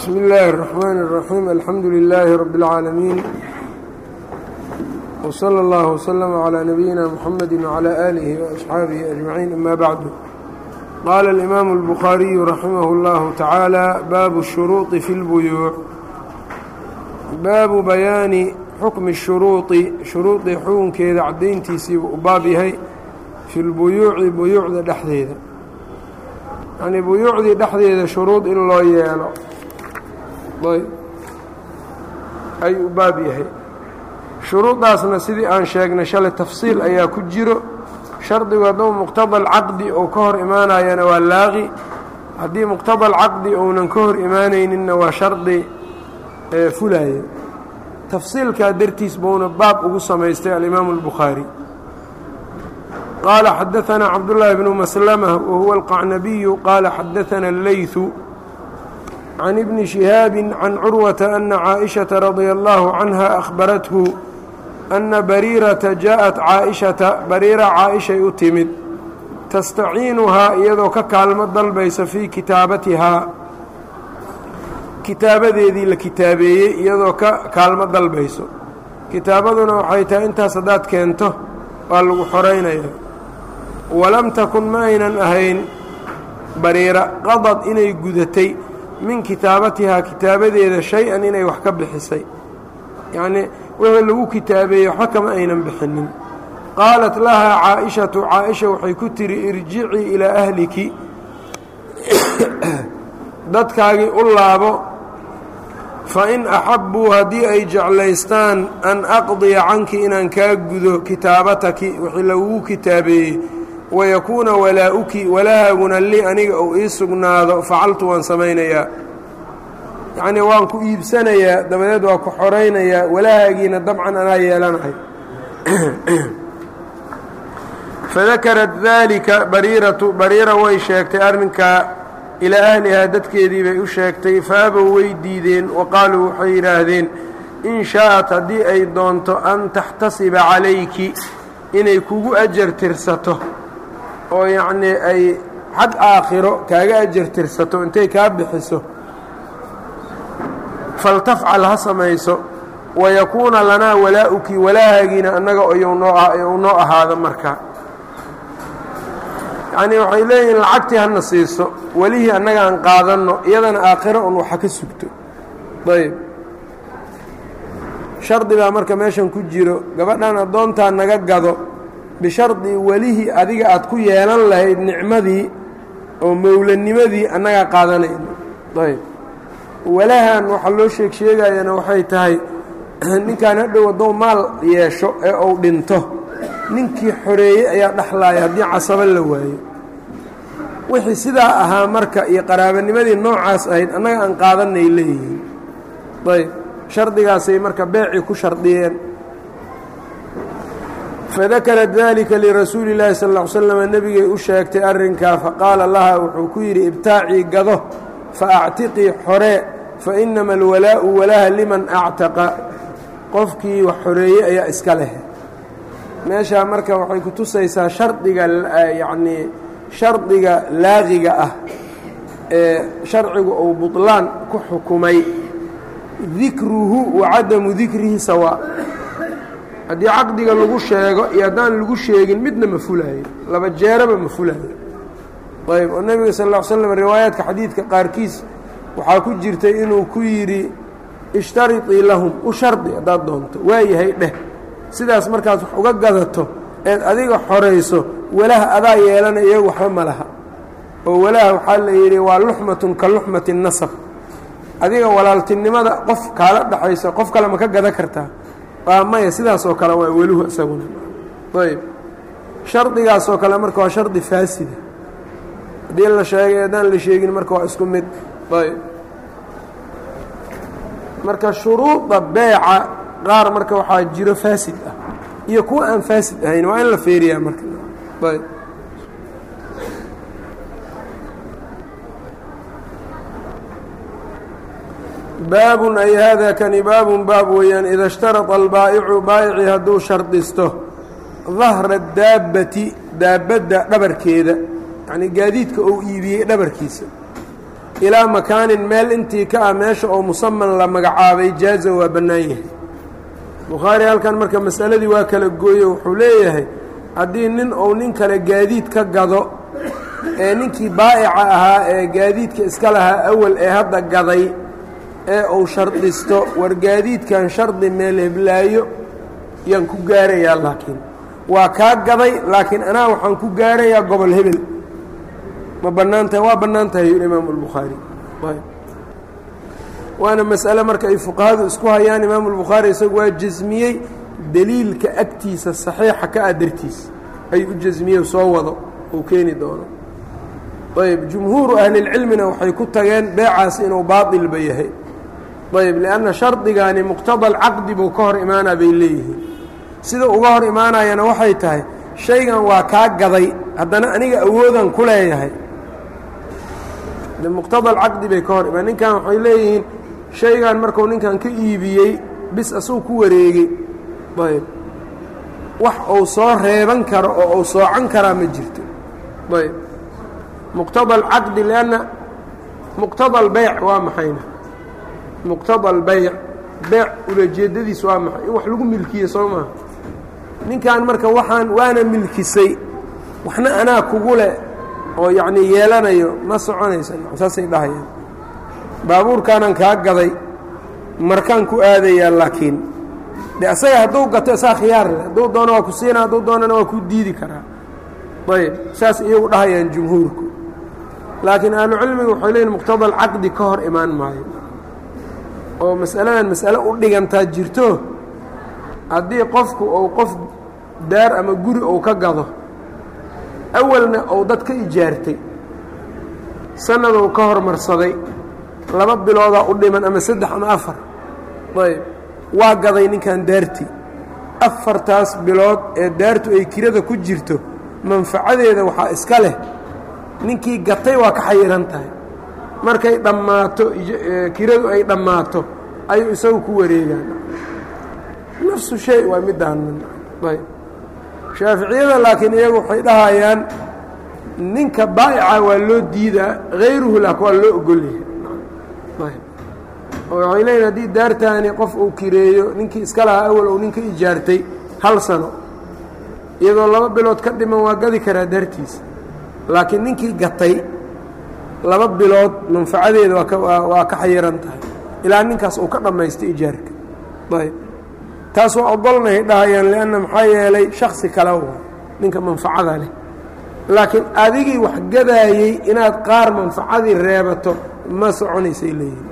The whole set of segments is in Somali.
bsmi اllaahi الرaxmaan الraxiim alxamdu lilaahi rabi اlcaalamiin wslى اllah wslm عlى nabiyina mxamedi wعlى aalihi وaصxaabihi ajmaciin ama bacdu qaala اlimaamu اlbukhaariyu raximah اllahu tacaala baabu الshuruuطi fi اlbuyuuc baabu bayaani xukmi الshuruuطi shuruudii xukunkeeda caddayntiisiibuu u baab yahay fi lbuyuuci buyuucda dhexdeeda yacnii buyuucdii dhexdeeda shuruud in loo yeelo ayb ayuu u baab yahay shuruuddaasna sidii aan sheegnay shalay tafsiil ayaa ku jiro shardigu hadduu muqtada alcaqdi uu ka hor imaanayana waa laaqi haddii muqtada alcaqdi uunan ka hor imaanayninna waa shardi fulaya tafsiilkaa dartiis buuna baab ugu samaystay alimaamu اlbukhaari qaala xadaثana cabdullaahi bnu maslama wahuwa alqacnabiyu qaala xadaثana اleyثu can ibni shihaabi can curwata ana caaئishaةa radia allahu canha akhbarathu ana bariirata jaaءat caaئishata bariira caaishay u timid tastaciinuhaa iyadoo ka kaalmo dalbaysa fii kitaabatihaa kitaabadeedii la kitaabeeyey iyadoo ka kaalmo dalbayso kitaabaduna waxay tahay intaas haddaad keento waa lagu xoraynaya walam takun ma aynan ahayn bariira qadad inay gudatay min kitaabatihaa kitaabadeeda shay-an inay wax ka bixisay yacnii wixii lagu kitaabeeyey waxba kama aynan bixinin qaalat lahaa caaishatu caaisha waxay ku tihi irjicii ilaa ahliki dadkaagii u laabo fain axabbuu haddii ay jeclaystaan an aqdiya canki inaan kaa gudo kitaabataki wixii lagugu kitaabeeyey wayakuuna walaa-uki walahaaguna li aniga uu ii sugnaado facaltu waan samaynayaa yacnii waan ku iibsanayaa dabadeed waa ku xoraynayaa walahaagiina dabcan anaa yeelanahay fadakarat daalika bariiratu bariira way sheegtay arrinkaa ilaa ahlihaa dadkeedii bay u sheegtay faabow way diideen wa qaaluu waxay yidhaahdeen in shaa'at haddii ay doonto an taxtasiba calayki inay kugu ajar tirsato oo yacnii ay xag aakhiro kaaga ajar tirsato intay kaa bixiso faltafcal ha samayso wayakuuna lanaa walaa-uki walaahagiina annaga iyou noo ahaado markaa yacnii waxay leeyihiin lacagtii hana siiso welihii annaga aan qaadanno iyadana aakhiro un waxa ka sugto ayb shardi baa marka meeshan ku jiro gabadhan addoontaa naga gado bishardi welihii adiga aad ku yeelan lahayd nicmadii oo mowlanimadii annagaa qaadanayno ayb walahan waxaa loo sheeg sheegayana waxay tahay ninkaan hadhow haddou maal yeesho ee uu dhinto ninkii xoreeyey ayaa dhexlaaya haddii casabo la waayo wixii sidaa ahaa marka iyo qaraabanimadii noocaas ahayd annaga aan qaadanay leeyihiin ayb shardigaasay marka beecii ku shardiyeen fadakarat dalika lirasuuli اllaahi sal ll ly slam nebigay u sheegtay arrinkaa faqaala laha wuxuu ku yidhi ibtaacii gado faactiqii xoree fainama alwalaa'u walaha liman actaqa qofkii wax xoreeyey ayaa iska leh meeshaa marka waxay ku tusaysaa shardiga yacnii shardiga laaqiga ah ee sharcigu uu buطlaan ku xukumay dikruhu wa cadamu dikrihi sawaa haddii caqdiga lagu sheego iyo haddaan lagu sheegin midna ma fulaayo laba jeeraba ma fulaayo ayb oo nebiga sal ll ly slam riwaayaadka xadiidka qaarkiis waxaa ku jirtay inuu ku yidhi ishtariطii lahum u shardi haddaad doonto waayahay dheh sidaas markaad wax uga gadato eed adiga xorayso walaha adaa yeelana iyagu waxba ma laha oo walaha waxaa la yidhi waa luxmatun ka luxmati nasab adiga walaaltinimada qof kaala dhexayso qof kale ma ka gada kartaa waa maya sidaasoo kale waa weluhu isaguna ayb shardigaasoo kale marka waa shardi faasida haddii la sheegay haddaan la sheegin marka waa isku mid ayb marka shuruuda beeca qaar marka waxaa jiro faasid ah iyo kuwa aan faasid ahayn waa in la feeriyaa marka ayb baabun ay haadaa kani baabun baab weeyaan ida ishtarada albaa'icu baa'icii hadduu shardisto dahra daabbati daabadda dhabarkeeda yacnii gaadiidka uu iibiyey dhabarkiisa ilaa makaanin meel intii ka ah meesha oo musaman la magacaabay jaaza waa bannaan yahay bukhaari halkan marka masaladii waa kala gooye wuxuu leeyahay haddii nin uu nin kale gaadiid ka gado ee ninkii baa'ica ahaa ee gaadiidka iska lahaa awal ee hadda gaday ee uu shardisto war gaadiidkan shardi meel heblaayo yaan ku gaarayaa laakiin waa kaa gaday laakiin anaa waxaan ku gaarayaa gobol hebel ma bannaan tahay waa bannaan tahay yuu imaamu albukhaari waana mas'ale marka ay fuqahadu isku hayaan imaamu albukhaari isagu waa jasmiyey deliilka agtiisa saxiixa ka ah dartiis ayuu u jasmiyey soo wado uu keeni doono ayb jumhuuru ahlilcilmina waxay ku tageen beecaas inuu baailba yahay ayb lianna shardigaani muqtada alcaqdi buu ka hor imaanaa bay leeyihiin sida uga hor imaanayana waxay tahay shaygan waa kaa gaday haddana aniga awoodan ku leeyahay de muqtada alcaqdi bay ka hor imaan ninkan waxay leeyihiin shaygan markuu ninkan ka iibiyey bis asuu ku wareegey ayb wax uu soo reeban karo oo uu soocan karaa ma jirto ayb muqtada alcaqdi lianna muqtada albeyc waa maxayna muqtada albeyc beyc ulajeedadiis waa maxay in wax lagu milkiye soo maaha ninkan marka waxaan waana milkisay waxna anaa kugu leh oo yacnii yeelanayo ma soconaysa saasay dhahayaan baabuurkaanan kaa gaday markaan ku aadayaa laakiin de asaga hadduu gato isaa khiyaar leh hadduu doono waa ku siina hadduu doonana waa ku diidi karaa ayb saas iyagu dhahayaan jumhuurku laakiin ahlucilmigu waxay leeyiin muqtada alcaqdi ka hor imaan maayo oo mas'aladan mas'ale u dhigantaa jirto haddii qofku uu qof daar ama guri uu ka gado awalna uu dad ka ijaartay sanaduu ka hormarsaday laba biloodaa u dhiman ama saddex ama afar ayb waa gaday ninkan daartii afartaas bilood ee daartu ay kirada ku jirto manfacadeeda waxaa iska leh ninkii gatay waa ka xayiran tahay markay dhammaato kiradu ay dhammaato ayuu isagu ku wareegaan nafsu shay waa midaanan ayb shaaficiyada laakiin iyagu waxay dhahayaan ninka baa'ica waa loo diidaa hayruhu laak waa loo ogolyahay ayb oo waxay leeyihin haddii daartaani qof uu kireeyo ninkii iska lahaa awal uu ninka ijaartay hal sano iyadoo laba bilood ka dhiman waa gadi karaa daartiisa laakiin ninkii gatay laba bilood manfacadeeda waa ka xayiran tahay ilaa ninkaas uu ka dhammaystay ijaarka ayb taas waa ogolnahay dhahayaan lianna maxaa yeelay shaksi kale waa ninka manfacada leh laakiin adigii wax gadaayey inaad qaar manfacadii reebato ma soconaysay leeyihin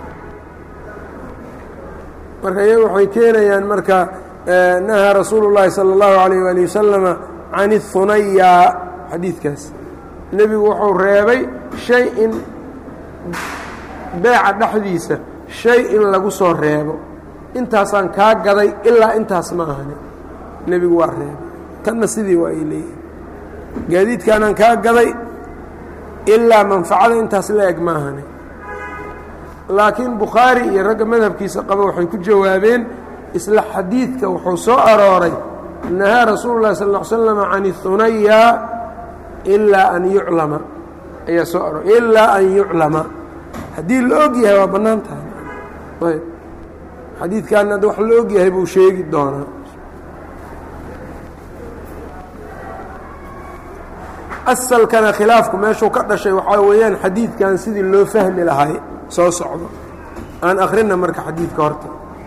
marka iyagu waxay keenayaan marka nahaa rasuulu llaahi salى اllahu alayh wali wasalama can اhunaya xadiidkaas nebigu wuxuu reebay shay in beeca dhexdiisa shay in lagu soo reebo intaasaan kaa gaday ilaa intaas ma ahani nebigu waa reebay tanna sidii waa ay leeyihin gaadiidkaanaan kaa gaday ilaa manfacada intaas la eg ma ahani laakiin bukhaari iyo ragga madhabkiisa qaba waxay ku jawaabeen isla xadiidka wuxuu soo arooray nahaa rasuulu llahi sal ll slam can ihunaya ilaa an yuclama ayaa soo arooray ilaa an yuclama haddii la og yahay waa bannaan tahay ayb xadiidkaana ad wax la og yahay buu sheegi doonaa asalkana khilaafku meeshuu ka dhashay waxaa weeyaan xadiidkan sidii loo fahmi lahay soo socdo aan akhrina marka xadiidka horta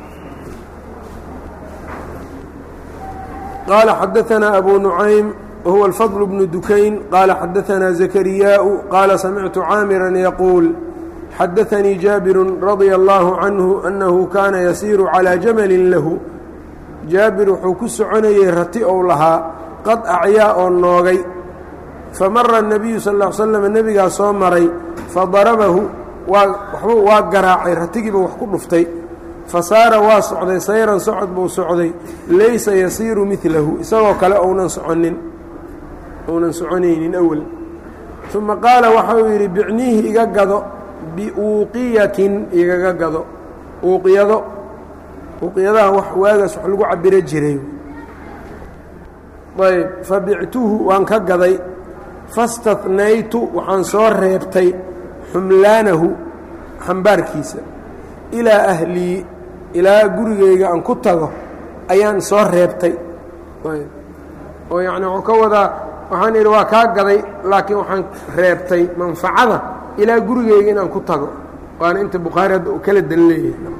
qaala xadaثanaa abu nucaym wahuwa alfadl bnu dukayn qaala xadaثanaa zakariyaaءu qaala samictu caamira yaquul xadaثanii jaabiru radia اllaahu canhu annahu kaana yasiiru calىa jamalin lahu jaabir wuxuu ku soconayey rati ou lahaa qad acyaa oo noogay famara الnabiyu sal ا l slam nebigaa soo maray fadarabahu waa waxbuu waa garaacay ratigiiba wax ku dhuftay fasaara waa socday sayran socod buu socday laysa yasiiru milahu isagoo kale ounan soconin ounan soconaynin awel uma qaala waxa uu yidhi bicniihi iga gado biuuqiyatin igaga gado uuqiyado uuqiyadaha wax waagaas wax lagu cabiro jiray ayb fabictuhu waan ka gaday fastatnaytu waxaan soo reebtay xumlaanahu xambaarkiisa ilaa ahlii ilaa gurigayga aan ku tago ayaan soo reebtay oo yacni wuxuu ka wadaa waxaan idhi waa kaa gaday laakiin waxaan reebtay manfacada ilaa gurigayga inaan ku tago waana inta bukhaari hadda uu kala dan leeyahay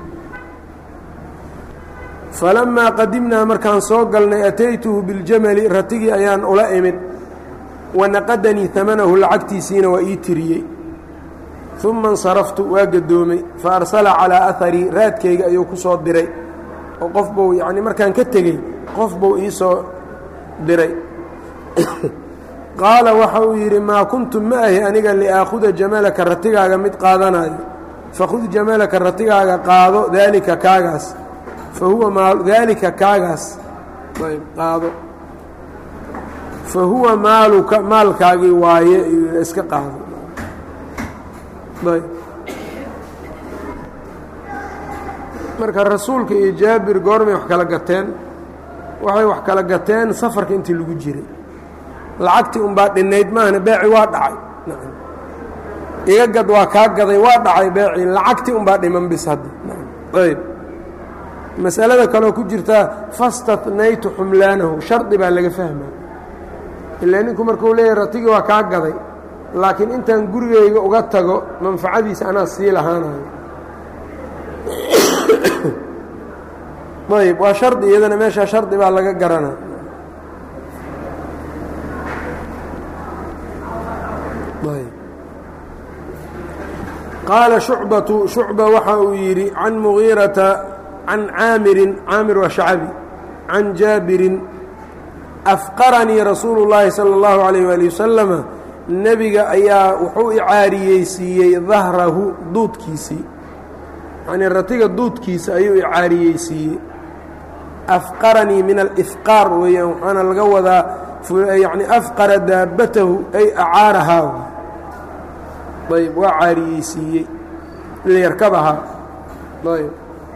falamaa qadimnaa markaan soo galnay ataytuhu biاljamali ratigii ayaan ula imid wanaqadanii amanahu lacagtiisiina waa ii tiriyey uma اnsaraftu waa gadoomay faarsala calىa aharii raadkayga ayuu ku soo diray oo qof buu yacni markaan ka tegey qof buu ii soo diray qaala waxa uu yidhi maa kuntu ma ahi aniga liaakhuda jamalaka ratigaaga mid qaadanayo fakhud jamalaka ratigaaga qaado daalika kaagaas fa huwa maal daalika kaagaas ayb qaado fa huwa maaluka maalkaagii waaye iyuu iska qaado ayb marka rasuulka iyo jaabir goormay wax kala gateen waxay wax kala gateen safarka intii lagu jiray lacagtii unbaa dhinayd maahna beeci waa dhacay iga gad waa kaa gaday waa dhacay beecii lacagtii unbaa dhiman bis hadda ayb masalada kaloo ku jirtaa fastatnaytu xumlaanahu shardi baa laga fahmaa ilaa ninku markuu leeyahy ratigii waa kaa gaday laakiin intaan gurigayga uga tago manfacadiisa anaa sii lahaanayo ayb waa shardi iyadana meeshaa shardi baa laga garana qaala shucbatu shucba waxa uu yidhi can mugiirata can caamirin caamir waa shacabi can jaabirin afqaranii rasuulu llaahi sala اllahu alayh waali wasalama nebiga ayaa wuxuu icaariyeysiiyey dahrahu duudkiisii yacnii ratiga duudkiisa ayuu icaariyeysiiyey afqaranii min alifqaar weeyaan waxaana laga wadaa yacni afqara daabatahu ay acaarahaa ayb waa caariyeysiiyey liyarkabahaa ayb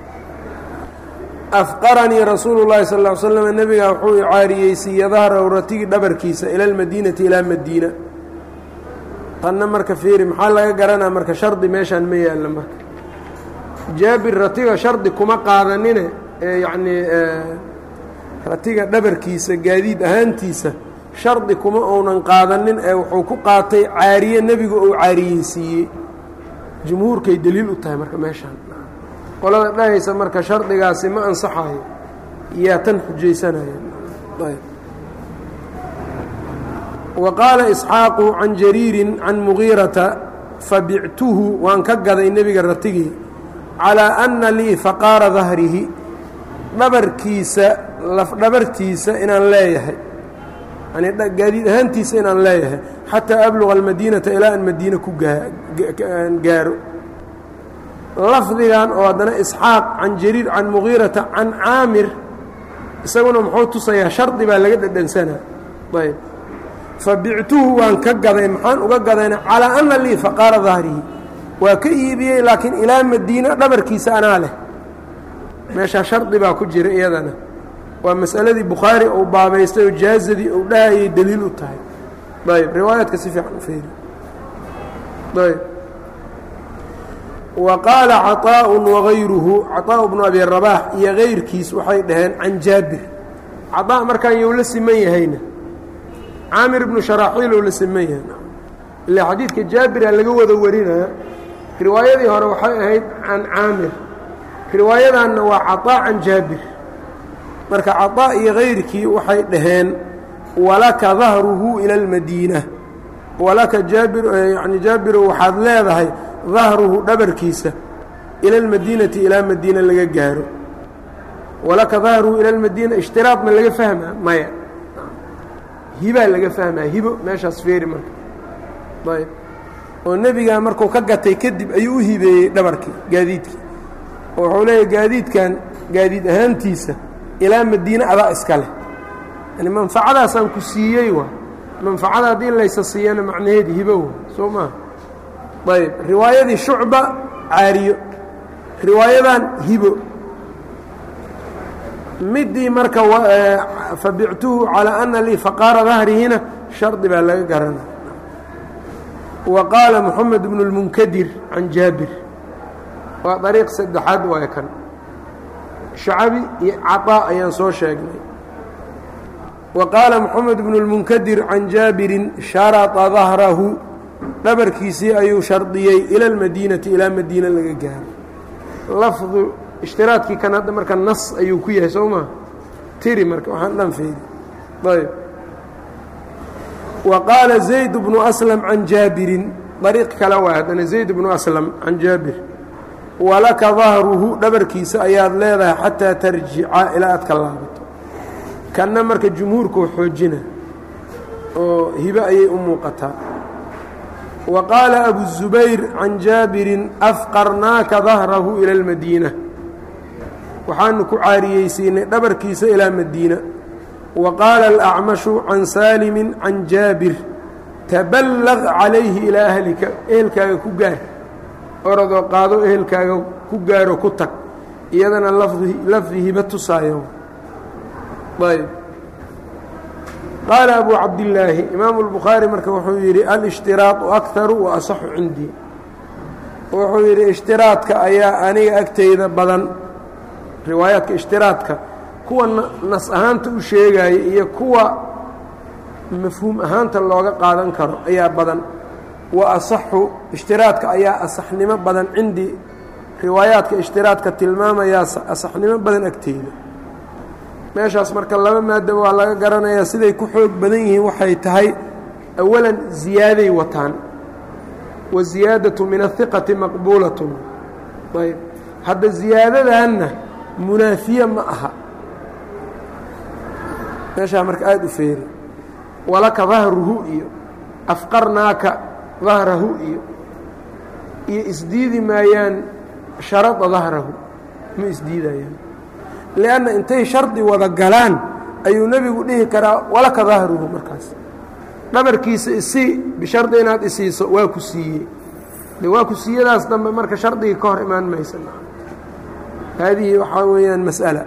afqaranii rasuulu llahi sal ll ly slam nebigaa wuxuu icaariyeysiiye dahrahu ratigii dhabarkiisa ila almadiinati ilaa madiina tanna marka fiiri maxaa laga garanaa marka shardi meeshaan ma yaalla marka jaabir ratiga shardi kuma qaadanine ee yacnii ratiga dhabarkiisa gaadiid ahaantiisa shardi kuma uunan qaadanin ee wuxuu ku qaatay caariye nebigu uu caariyeysiiyey jumhuurkay deliil u tahay marka meeshaan qolada dhahaysa marka shardigaasi ma ansaxayo yaa tan xujaysanaya wa qaala isxaaqu can jariirin can mugiirata fabictuhu waan ka gaday nebiga ratigii calىa anna lii faqaara dahrihi dhabarkiisa lafdhabartiisa inaan leeyahay yani gaadiid ahaantiisa inaan leeyahay xataa abluga almadiinata ilaa aan madiine ku gaaro lafdigan oo haddana isxaaq can jariir can mugiirata can caamir isaguna muxuu tusayaa shardi baa laga dhedhansanaa ayb fabictuhu waan ka gaday maxaan uga gadayna calىa anna lii faqaara dahrihi waa ka iibiyey laakiin ilaa madiina dhabarkiisa anaa leh meeshaa shardi baa ku jira iyadana waa masaladii bukhaari uu baabaystay oo jaazadii uu dhahayay deliil u tahay ayb riwaayaadka si fiican u feeri ayb wa qaala caطaaءu wagayruhu caطaaءu bnu abi rabaax iyo gayrkiis waxay dhaheen can jaabir caطaa markaan you la siman yahayna caamir ibnu sharaaxiil ou la siman yahay ilaa xadiidka jaabira laga wada warinaya riwaayadii hore waxay ahayd can caamir riwaayadanna waa caطaa can jaabir marka caطaa iyo kayrkii waxay dhaheen walaka dahruhu ila اlmadiina walaka jaabir yani jaabiro waxaad leedahay dahruhu dhabarkiisa ila اlmadiinati ilaa madiina laga gaaro walaka dahruhu ila اlmadiina ishtiraad ma laga fahmaa maya hibaa laga fahmaa hibo meeshaas feeri marka ayb oo nebigaa markuu ka gatay kadib ayuu u hibeeyey dhabarkii gaadiidkii oo wuxuu leeyahy gaadiidkan gaadiid ahaantiisa ilaa madiine adaa iska leh yani manfacadaasaan ku siiyey waa manfacada haddii laysa siiyana macnaheedi hibo wa soo maaha ayb riwaayadii shucba caariyo riwaayadan hibo midii marka fabictuhu calىa ana lii faqaara dahrihina shardi baa laga garana wa qaala moxamed bnu اlmunkadir can jaabir waa dariiq saddexaad waay kan shacabi iyo caطaa ayaan soo sheegnay wa qaala moxamed bnu اlmunkadir can jaabirin sharaطa dahrahu dhabarkiisii ayuu shardiyey ila اlmadiinati ilaa madiina laga gaaro lafdu ishtiraadkii kan hadda marka nas ayuu ku yahay soo maa tiri marka waxaan dhan feedi ayb wa qaala zayd bnu aslam can jaabirin dariiq kale waa haddana zayd bnu aslam can jaabir walaka dahruhu dhabarkiisa ayaad leedahay xataa tarjica ilaa aad ka laabato kanna marka jumhuurkuu xoojina oo hibe ayay u muuqataa wa qaala abu zubayr can jaabirin afqarnaaka dahrahu ila اlmadiina waxaanu ku caariyeysiinay dhabarkiisa ilaa madiina wa qaala alacmashu can saalimi can jaabir taballaq calayhi ilaa ahlika ehelkaaga ku gaar orodoo qaado ehelkaaga ku gaaro ku tag iyadana lafdi hiba tusaayo ayb qaala abu cabdillaahi imaamu اlbukhaari marka wuxuu yidhi alاshtiraaطu akharu wa asaxu cindii wuxuu yidhi ishtiraadka ayaa aniga agteyda badan riwaayaadka ishtiraadka kuwa nas ahaanta u sheegaya iyo kuwa mafhuum ahaanta looga qaadan karo ayaa badan wa asaxu ishtiraadka ayaa asaxnimo badan cindii riwaayaadka ishtiraadka tilmaamayaa asaxnimo badan agteyda meeshaas marka laba maada waa laga garanayaa siday ku xoog badan yihiin waxay tahay awalan ziyaaday wataan wa ziyaadatu min ahiqati maqbuulatun ayb hadda ziyaadadanna munaafiye ma aha meeshaa marka aada u feeri walaka dahruhu iyo afqarnaaka dahrahu iyo iyo isdiidi maayaan sharada dahrahu ma isdiidayaan lianna intay shardi wada galaan ayuu nebigu dhihi karaa walaka dahruhu markaas dhabarkiisa isii bishardi inaad isiiso waa ku siiyey de waa ku siiyadaas dambe marka shardigii ka hor imaan maysa haadihi waxaa weeyaan mas'ala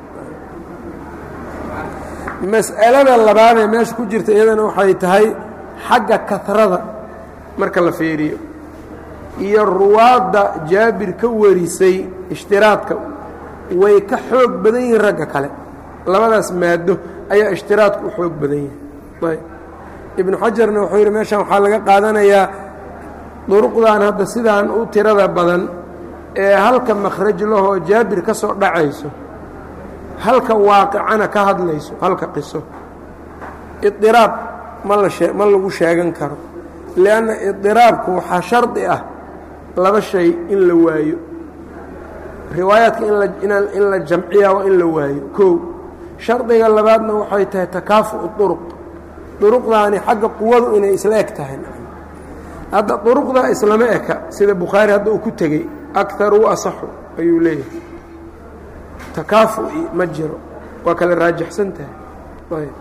mas'alada labaadee meesha ku jirta iyadana waxay tahay xagga kahrada marka la fiiriyo iyo ruwaadda jaabir ka warisay ishtiraadka way ka xoog badan yihiin ragga kale labadaas maado ayaa ishtiraadku u xoog badan yahay ayb ibnu xajarna wuxuu yidhi meeshan waxaa laga qaadanayaa duruqdan hadda sidaan u tirada badan ee halka makhraj lahoo jaabir ka soo dhacayso halka waaqicana ka hadlayso halka qiso idiraab ma la shee ma lagu sheegan karo lianna idiraabku waxaa shardi ah laba shay in la waayo riwaayaadka in la jamciyaa waa in la waayo kow shardiga labaadna waxay tahay takaafu'u duruq duruqdaani xagga quwadu inay isla eg tahay hadda duruqda islama eka sida bukhaari hadda uu ku tegey akaru asaxu ayuu leeyahay takaafu'i ma jiro waa kala raajixsan tahay ayb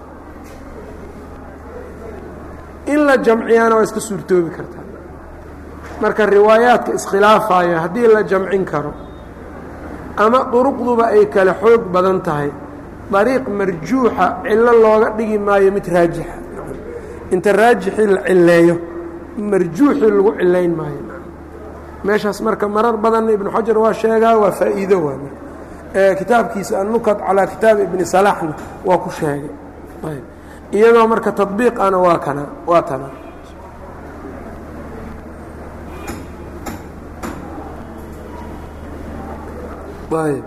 in la jamciyaana waa iska suurtoobi kartaa marka riwaayaadka iskhilaafaya haddii la jamcin karo ama duruqduba ay kale xoog badan tahay dariiq marjuuxa cillo looga dhigi maayo mid raajixa inta raajixii la cileeyo marjuuxii lagu cilayn maayo meeshaas marka marar badanna ibnu xajar waa sheegaa waa faa'iido waa kitaabkiisa annukad calaa kitaabi ibni salaxna waa ku sheegay ayb iyadoo marka tabiiqana waa kana waa tana ayb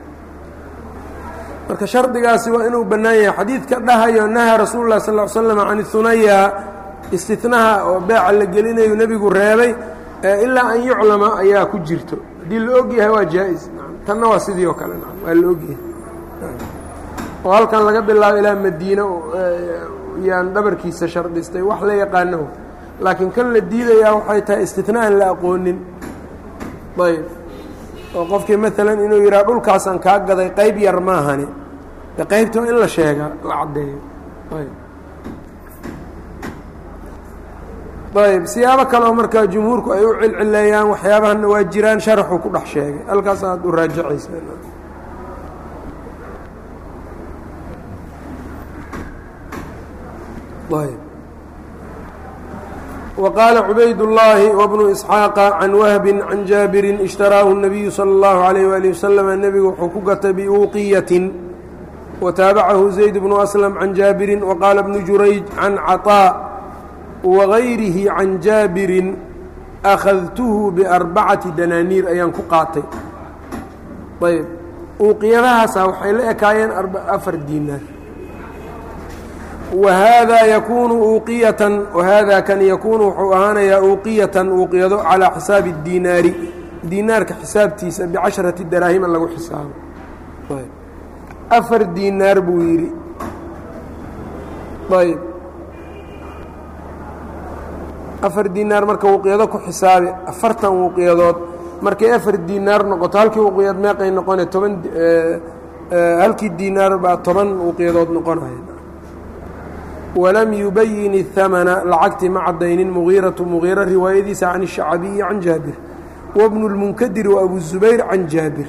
marka shardigaasi waa inuu bannaan yahay xadiidka dhahayo nahaa rasuulu lah sal l slam can ihunaya istinaha oo beeca la gelinayo nebigu reebay ilaa an yuclama ayaa ku jirto haddii la og yahay waa jaa-is tanna waa sidii oo kale waa la ogyahay oo halkan laga bilaabo ilaa madiine yaan dhabarkiisa shardhistay wax la yaqaano laakiin kan la diidayaa waxay tahay istina aan la aqoonin ayb oo qofkii maalan inuu yidhaha dhulkaasaan kaa gaday qayb yar maahani de qaybta waa in la sheegaa la caddeeyo ayb ayb siyaabo kaleoo markaa jumhuurku ay u cilcileeyaan waxyaabahana waa jiraan sharaxuu ku dhex sheegay halkaas aad u raajacaysa ayb وqاaل عubayd اللhi وبن إسحاaq عan whb عan jاabiri اشhtaraahu النabiyu slى الlه عليه وaلiه وsلم nebigu wuxuu ku gatay بuuqiyaة وtaabacahu زayd بن أسلم عan jaabiri وqاala بن jurayج عan caطاء وغayrihi عan jaabiri أkhadtuhu بأربcaةi danaaniir ayaan ku qaatay ayb uuqiyadahaasa waxay la ekaayeen afar diinaar whada yakunu uuqiyatan wahada kan yakuunu wuxuu ahaanayaa uuqiyatan uuqiyado calaa xisaabi اdiinaari diinaarka xisaabtiisa bicasharati daraahima lagu xisaabo afar diinaar buu yidhi ayb afar diinaar marka uuqiyado ku xisaabi afartan uuqiyadood markay afar diinaar noqoto halkii uuqiyad meeqay noqone toban halkii diinaar baa toban uuqiyadood noqonaya wlam yubayin الhamna lacagtii ma cadaynin mugiiratu mugiira riwaayadiisa can الshacbiyi can jaabir wbnu اlmunkadir وabu zubayr can jaabir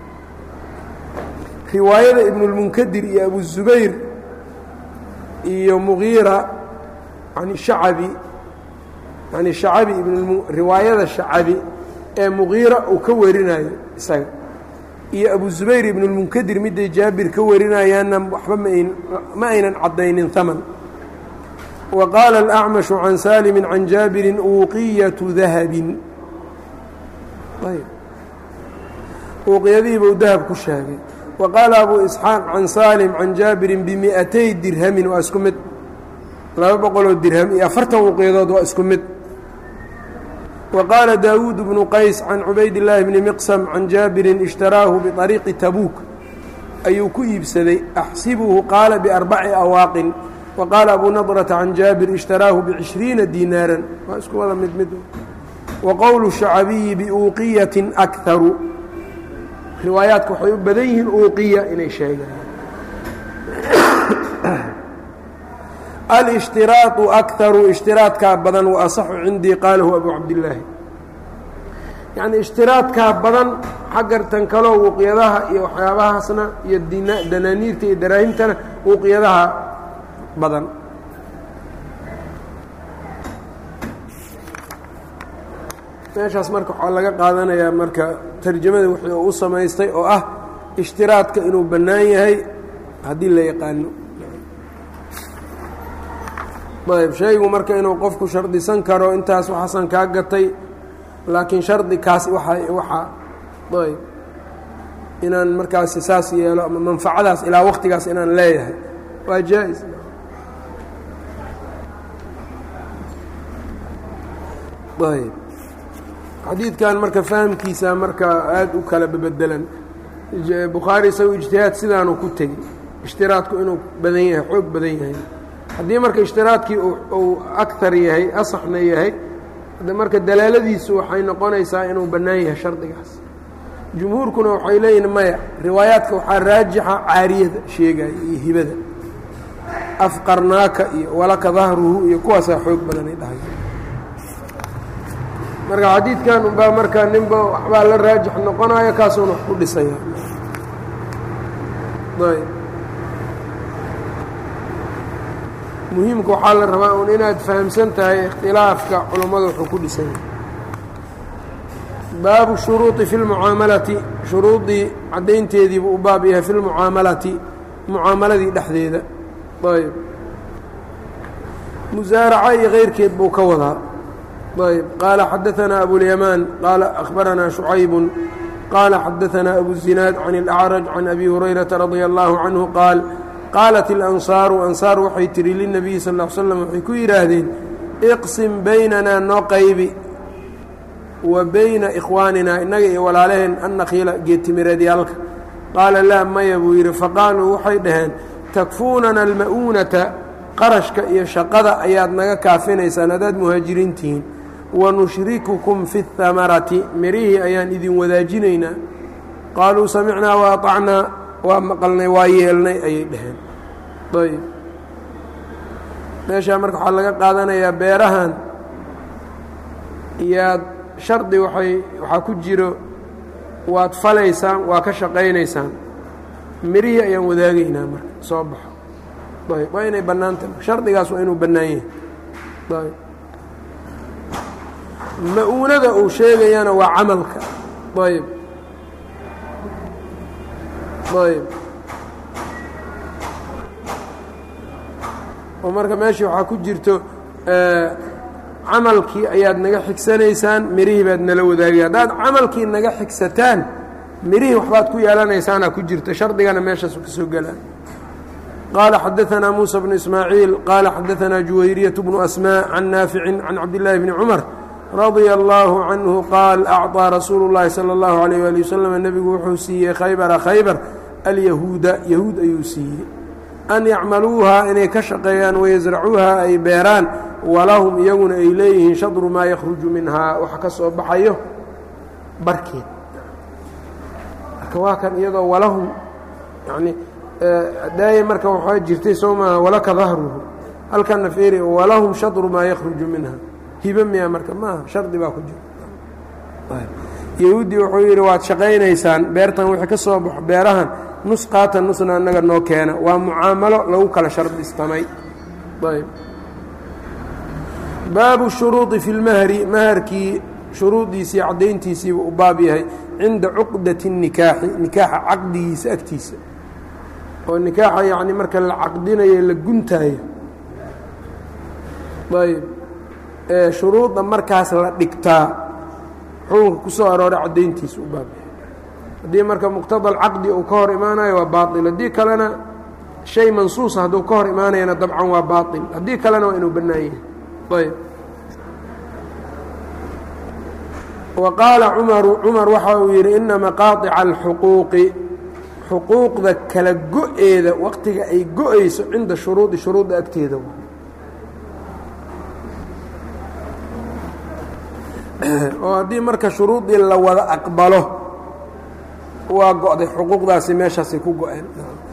riwaayada ibn اlmunkadir iyo abu zubayr iyo mugiira an hacabi an shacabi riwaayada shacabi ee mugiira uu ka warinayo isaga iyo abu zubayr ibn اlmunkadir miday jaabir ka warinayaanna waxba ma aynan cadaynin haman وqاaل الأعمش عن sالم عن jاaبر uuqyة ذahب uuqyadihii buu dahب ku sheegay وqاaل أbو إسحاaq عن sالم عن jاaبر بمئتي dirhmi waa isku mid laba boqoloo dirhم iyo afartan uuqyadood waa isku mid وqاaلa dاوuد بن qays عن عubayd اللahi بن مqسم عن jاaبر اشhtaraahu بطريqi تbوk ayuu ku iibsaday أxsibhu qaala بأربci أwaaqin وqاaل أbو نضرة عن jاaبر اشhtaraahu بعشhريiنa dinاarا waa isku wada mid mid وqowل الشhacbiyi بuuqiyaة أكharu riwaayaadka waxay u badan yihiin uuqiya inay sheegaan alاشhtiraaط أكharu اshtiraaطkaa badan وaصxu cindii qaalahu أbu cabdالlaahi yaعni اshtiraaطkaa badan xaggartan kaloo uuqyadaha iyo waxyaabahaasna iyo danaaniirta iyo daraahimtana uuqyadaha badan meeshaas marka waxaa laga qaadanayaa marka tarjamada wixii uu u samaystay oo ah ishtiraadka inuu bannaan yahay haddii la yaqaano ayb shaygu marka inuu qofku shardisan karo intaas waxaasan kaa gatay laakiin shardi kaas waa waxaa ayb inaan markaasi saas yeelo ama manfacadaas ilaa waqtigaas inaan leeyahay waa jaa-is ayb xadiidkan marka fahamkiisa marka aada u kala bebedelan bukhaari isagu ijtihaad sidaanuu ku tegi ishtiraadku inuu badan yahay xoog badan yahay haddii marka ishtiraadkii uu akar yahay asaxna yahay marka dalaaladiisu waxay noqonaysaa inuu bannaan yahay shardigaas jumhuurkuna waxay leeyihin maya riwaayaadka waxaa raajixa caariyada sheegaya iyo hibada afqarnaaka iyo walaka dahruhu iyo kuwaasaa xoog badanay dhahay marka xadiidkan unbaa markaa ninba waxbaa la raajix noqonaya kaasuuna wax ku dhisaya ayb muhiimka waxaa la rabaa un inaad fahamsan tahay ikhtilaafka culammada wuxuu ku dhisan yahay baabu shuruuطi fi lmucaamalati shuruudii caddaynteediibuu u baab yahay fi lmucaamalati mucaamaladii dhexdeeda ayb musaaraca iyo keyrkeed buu ka wadaa ayb qaala xadaثanaa abulyamaan qaala akhbaranaa شhucaybu qaala xadaثanaa abuzinaad can اlأcraj can abi hurayrata radia allahu canhu qaal qaalat اlansaaru ansaar waxay tihi lilnabiyi sal ا l slam waxay ku yidhaahdeen iqsim baynanaa noo qaybi wa bayna ikhwaaninaa innaga iyo walaalaheen annakhiila geetimireedyaalka qaala laa maya buu yidhi faqaaluu waxay dhaheen takfuunana alma'uunata qarashka iyo shaqada ayaad naga kaafinaysaan haddaad muhaajiriintihiin wanushrikukum fi اhamarati mirihii ayaan idin wadaajinaynaa qaaluu samicnaa wa aطacnaa waa maqalnay waa yeelnay ayay dhaheen ayb meeshaa marka waxaa laga qaadanayaa beerahan iyaad shardi waay waxaa ku jiro waad falaysaan waa ka shaqaynaysaan mirihii ayaan wadaagaynaa marka soo baxo ayb waa inay bannaan tahay shardigaas waa inuu bannaan yahay ayb ma-uunada uu sheegayana waa camalka ayb ayb oo marka meeshii waxaa ku jirto camalkii ayaad naga xigsanaysaan mirihii baad nala wadaagay haddaad camalkii naga xigsataan mirihii waxbaad ku yeelanaysaana ku jirta shardigana meeshaasu ka soo gelaa qaala xadaanaa muuسى bnu ismaaciil qaala xadaanaa juwayriyaة bnu asmاء can naaficin can cabdillaahi bni cumar radia allaahu canhu qaal acطىa rasuulu اllahi salى اllahu عalيyh wali waslm nebigu wuxuu siiyey khaybara khaybar alyahuuda yahuud ayuu siiyey an yacmaluuhaa inay ka shaqeeyaan wayasracuuhaa ay beeraan walahum iyaguna ay leeyihiin shadru maa yakhruju minhaa wax ka soo baxayo barkeed marka waa kan iyadoo walahum yani daaya marka waxaa jirtay soo maaha walaka dahruhu halkana feeri walahum shadru maa yakhruju minha hibe miya marka maaha shardi baa ku jira yahuuddii wuxuu yidhi waad shaqaynaysaan beertan wixii ka soo baxo beerahan nus qaata nusna annaga noo keena waa mucaamalo lagu kala shardistamay ayb baabu shuruudi fi lmahri maharkii shuruudiisii caddayntiisiiba u baab yahay cinda cuqdati الnikaaxi nikaaxa caqdigiisa agtiisa oo nikaaxa yacni marka la caqdinayo la guntaayo ayb shuruudda markaas la dhigtaa xukunka ku soo arooray caddayntiisa u baab yahay haddii marka muqtada alcaqdi uu ka hor imaanayo waa baail haddii kalena shay mansuusa hadduu ka hor imaanayana dabcan waa baail haddii kalena waa inuu bannaan yahay ayb wa qaala cumaru cumar waxa uu yidhi ina maqaaطica alxuquuqi xuquuqda kala go-eeda waqtiga ay go-ayso cinda shuruudi shuruudda agteeda oo haddii marka shuruudii la wada aqbalo waa go-day xuquuqdaasi meeshaasay ku go-een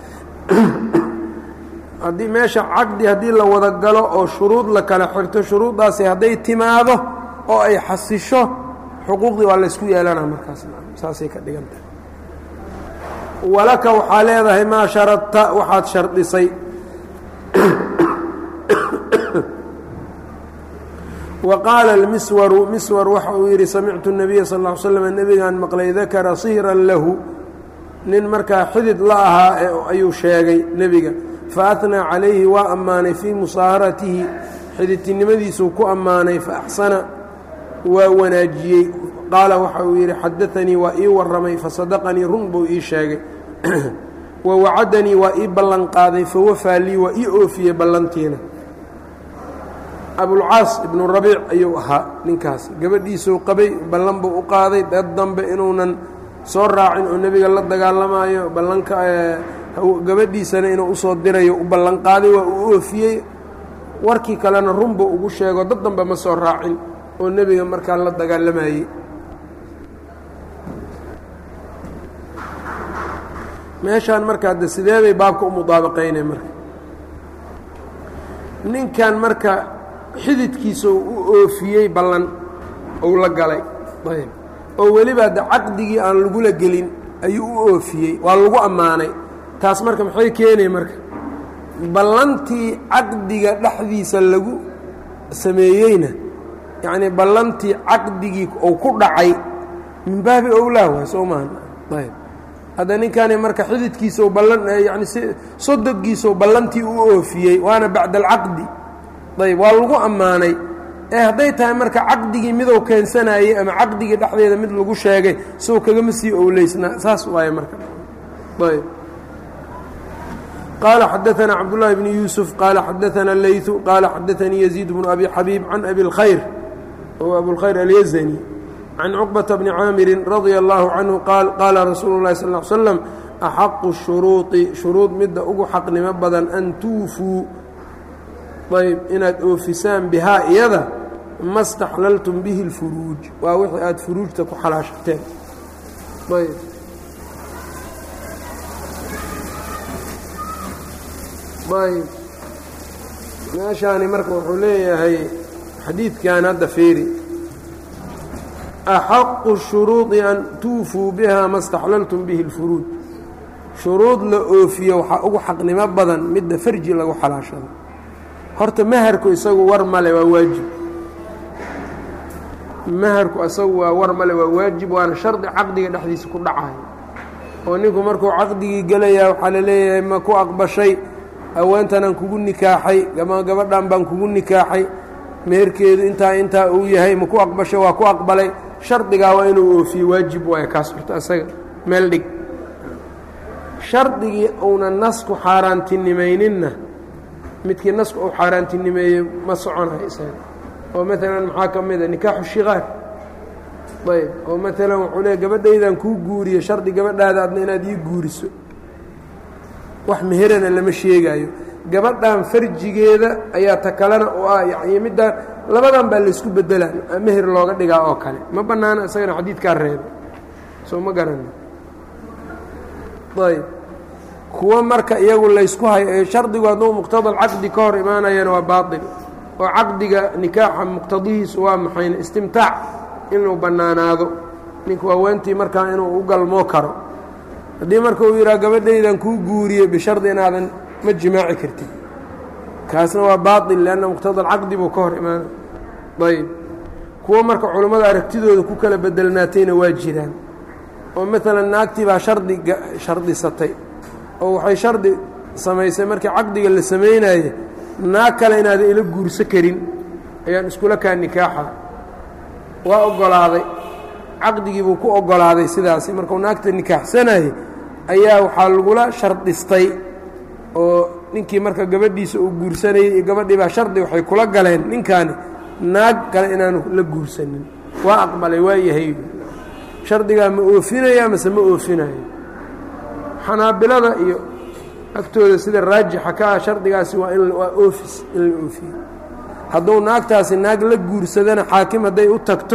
haddii meesha caqdi haddii la wada galo oo shuruud la kala xirto shuruuddaasi hadday timaado oo ay xasisho xuquuqdii waa laysku yeelana markaas saasay ka dhigan tahay walaka waxaa leedahay maa sharadta waxaad shardisay wa qaala almiswaru miswar waxa uu yidhi samictu الnabiya sal ا ly slam nebigaan maqlay dakara sihran lahu nin markaa xidid la ahaa ayuu sheegay nebiga faatnaa calayhi waa ammaanay fii musaaharatihi xididtinimadiisuu ku ammaanay faaxsana waa wanaajiyey qaala waxa uu yidhi xadaanii waa ii warramay fasadaqanii run buu ii sheegay wa wacadanii waa ii ballanqaaday fawafaa lii waa ii oofiyey ballantiina abulcaas ibnu rabiic ayuu ahaa ninkaas gabadhiisuu qabay ballan buu u qaaday dad dambe inuunan soo raacin oo nebiga la dagaalamaayo ballanka gabadhiisana inuu usoo dirayo u ballanqaaday waa uu oofiyey warkii kalena run buu ugu sheego dad dambe ma soo raacin oo nebiga markaa la dagaalamayey meeshaan marka hadde sidee bay baabka u mudaabaqaynay marka ninkan marka xididkiisa u oofiyey ballan ou la galay ayb oo weliba de caqdigii aan lagula gelin ayuu u oofiyey waa lagu ammaanay taas marka maxay keenay marka ballantii caqdiga dhexdiisa lagu sameeyeyna yacnii ballantii caqdigii ou ku dhacay min baabi owlaa waay soo maaha ayb hadda ninkani marka xididkiisau ballan yani si sodogiisau ballantii u oofiyey waana bacda alcaqdi ayb waa lagu ammaanay ee hadday tahay marka caqdigii midou keensanayey ama caqdigii dhexdeeda mid lagu sheegay sow kagama sii owleysnaa saas waaye marka ayb qaala xadaanaa cabdullaahi bni yuusuf qaala xadaanaa leytu qaala xadaanii yaziid bnu abi xabiib can abi اlkhayr o abulkhayr alyazani can cuqbata bni caamirin radia allaahu canhu qaal qaala rasuulu اlahi sal l slam axaqu shuruuطi shuruud midda ugu xaqnimo badan an tuufuu ayb inaad oofisaan bihaa iyada ma staxlaltum bihi اlfuruuj waa wixii aada furuujta ku xalaashateen ayb ayb meeshaani marka wuxuu leeyahay xadiidkan hadda fiiri axaqu shuruudi an tuufuu biha ma staxlaltum bihi اlfuruuj shuruud la oofiyo waxaa ugu xaqnimo badan midda farji lagu xalaashado horta maharku isagu war male waa waajib maharku asagu waa war male waa waajib waana shardi caqdiga dhexdiisa ku dhacayo oo ninku markuu caqdigii gelayaa waxaa la leeyahay ma ku aqbashay haweentanaan kugu nikaaxay ama gabadhan baan kugu nikaaxay meherkeedu intaa intaa uu yahay ma ku aqbashay waa ku aqbalay shardigaa waa inuu oofiye waajib waaya kaas horta asaga meel dhig shardigii uuna nasku xaaraantinimayninna midkii nasku uu xaaraantinimeeyey ma soconayo isaga oo maalan maxaa ka mid a nikaaxu shikaar ayb oo maalan wuxuu leey gabadhaydan kuu guuriye shardi gabadhaada adna inaad ii guuriso wax meherana lama sheegaayo gabadhan farjigeeda ayaa ta kalena oo ah yani middaan labadan baa laysku bedelaa meher looga dhigaa oo kale ma bannaana isagana xadiidkaa reeba soo ma garani ayb kuwa marka iyagu laysku hayo shardigu hadduu muqtada caqdi ka hor imaanayana waa baail oo caqdiga nikaaxa muqtadihiisu waa maxayna istimtaac inuu bannaanaado ninku haweentii markaa inuu u galmoo karo haddii marka uu yidhaha gabadhaydan kuu guuriye bishardi inaadan ma jimaaci kartid kaasna waa baail leanna muqtada alcaqdi buu ka hor imaanay ayb kuwo marka culummada aragtidooda ku kala bedelnaatayna waa jiraan oo maalan naagtii baa shardi shardisatay oo waxay shardi samaysay markii caqdiga la samaynaye naag kale inaadan ila guurso karin ayaan iskula kaa nikaaxa waa oggolaaday caqdigii buu ku oggolaaday sidaasi markuu naagta nikaaxsanayay ayaa waxaa lagula shardistay oo ninkii marka gabadhiisa uu guursanayay iyo gabadhii baa shardi waxay kula galeen ninkaani naag kale inaanu la guursanin waa aqbalay waa yahay shardigaa ma oofinaya mase ma oofinayo xanaabilada iyo agtooda sida raajixa ka ah shardigaasi waa in waa oofis in la oofiyo hadduu naagtaasi naag la guursadana xaakim hadday u tagto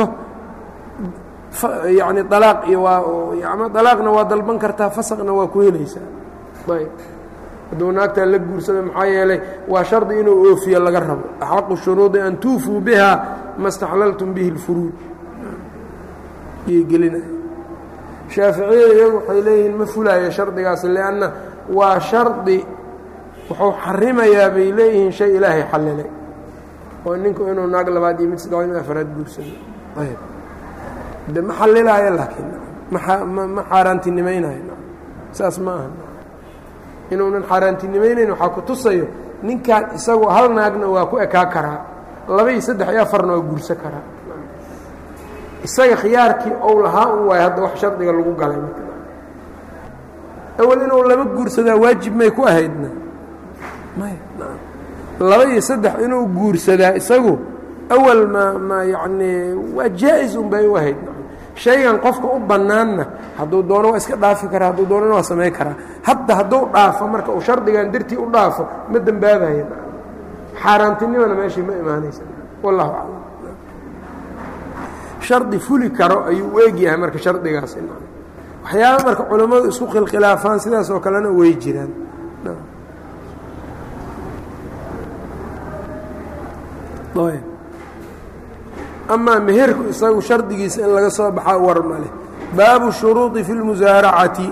yacni dalaaq iyo waa ama dalaaqna waa dalban kartaa fasaqna waa ku helaysaa ayb hadduu naagtaa la guursada maxaa yeelay waa shardi inuu oofiyo laga rabo axaqu shuruudi an tuufuu biha ma staxlaltum bihi اlfuruuj iyay gelinaya shaaficiyada iyagu waxay leeyihiin ma fulaayo shardigaas lianna waa shardi wuxuu xarimayaa bay leeyihiin shay ilaahay xallilay oo ninku inuu naag labaad iyo mid saddex in afaraad guursado ayb de ma xallilaayo laakiin ma xaaraantinimaynayo saas ma aha inuunan xaaraantinimaynayn waxaa ku tusayo ninkan isagu hal naagna waa ku ekaa karaa laba iyo saddex iyo afarna waa guurso karaa isaga khiyaarkii ou lahaa un waayo hadda wax shardiga lagu galay awel inuu laba guursadaa waajib may ku ahaydna may laba iyo saddex inuu guursadaa isagu awal ma ma yacnii waa jaa-is un bay u ahayd shaygan qofka u bannaanna hadduu doono waa iska dhaafi karaa hadduu doonana waa samayn karaa hadda hadduu dhaafo marka uu shardigan dartii u dhaafo ma dembaabayo xaaraantinimana meeshii ma imaanaysa wallahu aclam shardi fuli karo ayuu u egyahay marka shardigaasi waxyaaba marka culammadu isku khilkhilaafaan sidaas oo kalena way jiraan amaa meherku isagu shardigiisa in laga soo baxaa war maleh baabu shuruudi fi lmusaaracati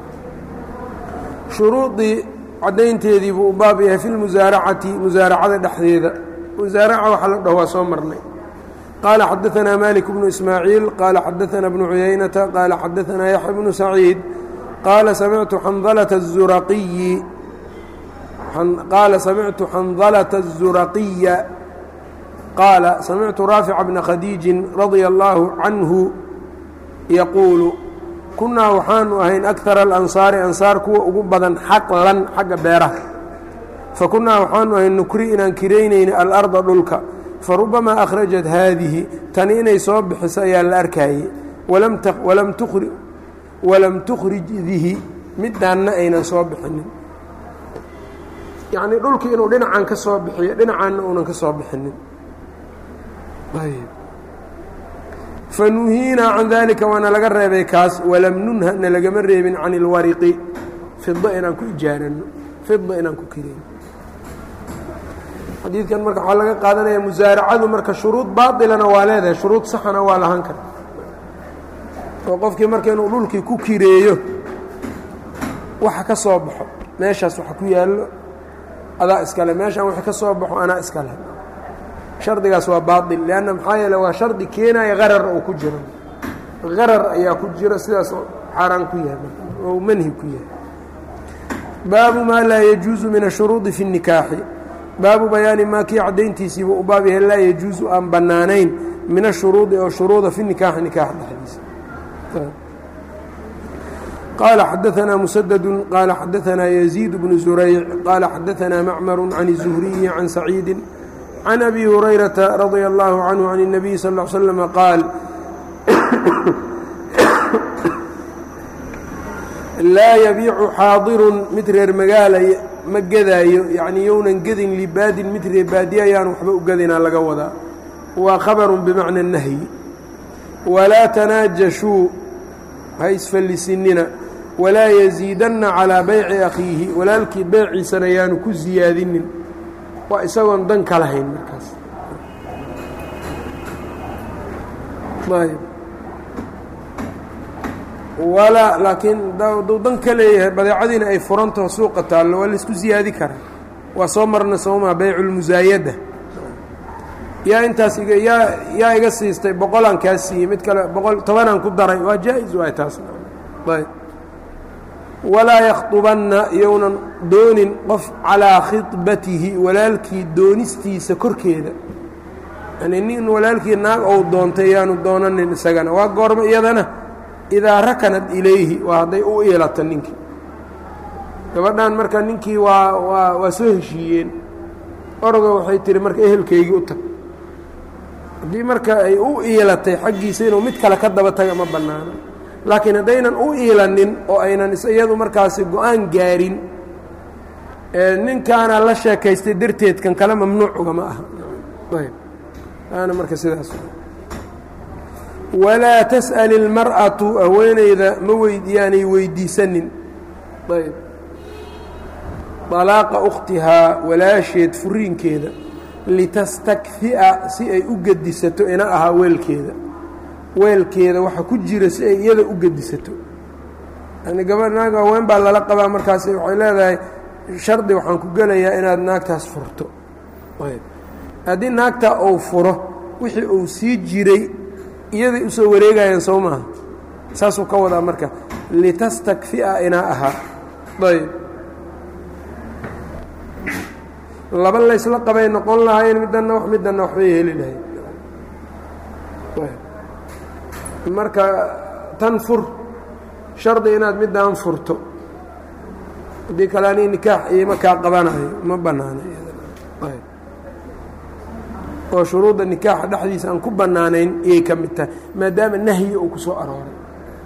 shuruudii caddaynteedii buu u baab yahay fi lmusaaracati musaaracada dhexdeeda musaaraca waxaa la dhaho waa soo marnay qaala xadaanaa malik bnu ismaaciil qaala xadaanaa bnu cuyaynata qaala xadaanaa yaxya bnu saciid qaala samictu xandalata الzuraqiyi qaala samictu xandalata الzuraqiya qaala samictu raafica bna khadiijin radia allaahu canhu yaquulu kunnaa waxaanu ahayn akara alansaari ansaar kuwa ugu badan xaqlan xagga beeraha fa kunnaa waxaanu ahayn nukri inaan kiraynayna alarda dhulka fa rubamaa akhrajat haadihi tani inay soo bixiso ayaa la arkaayey walam tukhrij dihi midaanna aynan soo bixinin yacnii dhulkii inuu dhinacan ka soo bixiyo dhinacaanna uunan ka soo bixinin fanuhiinaa can daalika waana laga reebay kaas walam nunha na lagama reebin can ilwariqi fida inaan ku ijaarano fida inaan ku kirayno xadiidkan marka waxaa laga qaadanaya musaaracadu marka shuruud baailana waa leedahay shuruud saxana waa lahan kara oo qofkii marka inuu dhulkii ku kireeyo waxa ka soo baxo meeshaas waxa ku yaallo adaa iskale meeshaan wixii ka soo baxo anaa iskale shardigaas waa baail lanna maxaa yeele waa shardi keenaya qarar oo ku jiro qarar ayaa ku jiro sidaas xaaraan ku yahay oo manhi ku yahay baabu maa laa yajuusu min ashuruudi fi الnikaaxi baabu bayaani maa kii caddayntiisiiba u baab yahay laa yajuusu aan bannaanayn min ashuruudi oo shuruuda fi nikaaxi nikaax dhexdiisa qaala xadaanaa musadadu qaala xadaanaa yaziid bnu zurayc qaala xadaanaa macmaru can الzuhriyi can saciidi can abi hurayrata radia allahu canhu can الnabiy sal ا l slama qaal laa yabiicu xaadirun mid reer magaala ma gedaayo yacnii younan gedin libaadin mid reer baadiye ayaan waxba u gedinaa laga wadaa waa khabarun bimacna nahyi walaa tanaajashuu ha isfallisinina walaa yasiidanna calaa bayci akhiihi walaalkii beyciisana yaanu ku siyaadinin waa isagoon dan ka lahayn markaas ayb walaa laakiin duu dan ka leeyahay badeecadiina ay furantaho suuqa taallo waa laisku siyaadi karaa waa soo marna soomaa bayculmusaayada yaa intaas iga yaa yaa iga siistay boqolaan kaa siiyey mid kale boqol tobanaan ku daray waa jaa-is waay taas ayb walaa yakhطubanna iyounan doonin qof calaa khidbatihi walaalkii doonistiisa korkeeda yani nin walaalkii naag ou doontay yaanu doonanin isagana waa goormo iyadana idaa rakanad ilayhi waa hadday u iilata ninkii gabadhan marka ninkii waa waa waa soo heshiiyeen orogo waxay tihi marka ehelkaygii u tag haddii marka ay u iilatay xaggiisa inuu mid kale ka daba taga ma bannaano laakiin haddaynan u iilanin oo aynan iyadu markaasi go-aan gaarin ninkaana la sheekaystay darteed kan kale mamnuuc ugama aha ayb aana marka sidaas walaa tas'al ilmar'atu haweeneyda ma weydiyaanay weydiisanin ayb dalaaqa ukhtihaa walaasheed furiinkeeda litastakfi'a si ay u gedisato ina ahaa weelkeeda weelkeeda waxa ku jira si ay iyada u gedisato yani gabadh naag haween baa lala qabaa markaas waxay leedahay shardi waxaan ku gelayaa inaad naagtaas furto ayb haddii naagtaa uu furo wixii uu sii jiray iyaday usoo wareegayaan soo maaha saasuu ka wadaa marka litastakfi'a inaa ahaa ayb laba laysla qabay noqon lahayn middanna wax middanna waxbay heli lahayn marka tan fur shardi inaad middaan furto haddii kale anii nikaax iima kaa qabanayo ma bannaana oo shuruudda nikaaxa dhexdiisa aan ku bannaanayn iyay ka mid tahay maadaama nahyi uu ku soo arooray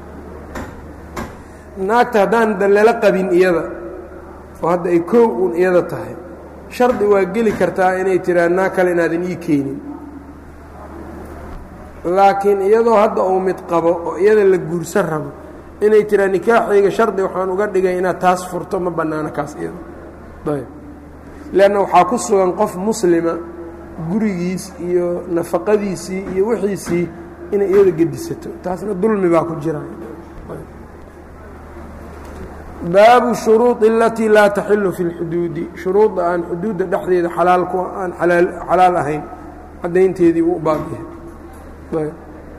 naagta haddaan da lala qabin iyada oo hadda ay koow uun iyada tahay shardi waa geli kartaa inay tiraa naag kale inaadan ii keenin laakiin iyadoo hadda uu mid qabo oo iyada la guursan rabo inay tiraa nikaaxayga shardi waxaan uga dhigay inaad taas furto ma bannaano kaas iyada ayb leanna waxaa ku sugan qof muslima gurigiis iyo nafaqadiisii iyo wixiisii inay iyada gedisato taasna dulmi baa ku jira baabu shuruudi alatii laa taxilu fi اlxuduudi shuruudda aan xuduudda dhexdeeda xalaal ku aan xalaal ahayn caddaynteedii buu u baab yahay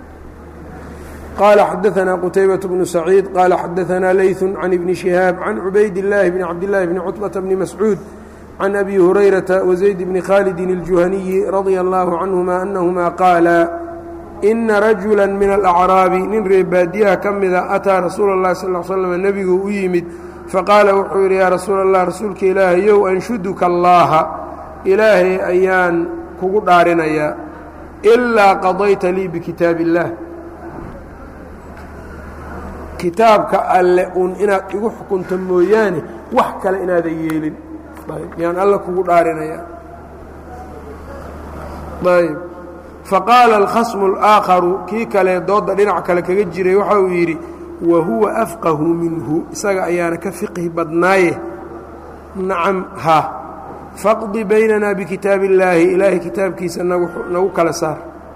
qaala xadaثna qtaybaة bnu saciid qaala xadaثna layث can ibni شihaab can cubayd الlaahi bni cabdالlahi bni cutbaةa bni mascuud can abi hurayrata wazayd bni khaalidi الjuhaniyi radia اllahu canهuma anahuma qaala ina rajula min alacraabi nin reebaadiyaha ka mida ataa rasuula اllahi sal l slm nebigu u yimid faqaala wuxuu yidhi yaa rasuula allah rasuulka ilaahayow anshuduka allaaha ilaahay ayaan kugu dhaarinayaa ilaa qadayta lii bikitaab illaah kitaabka alle uun inaad igu xukunto mooyaane wax kale inaadan yeelin yaan alle kugu dhaarinayaa ayb faqaala alkhasmu اlaakharu kii kale doodda dhinac kale kaga jiray waxa uu yidhi wa huwa afqahu minhu isaga ayaana ka fiqhi badnaaye nacam ha faqdi baynana bikitaabi illaahi ilaahay kitaabkiisa nagu kala saar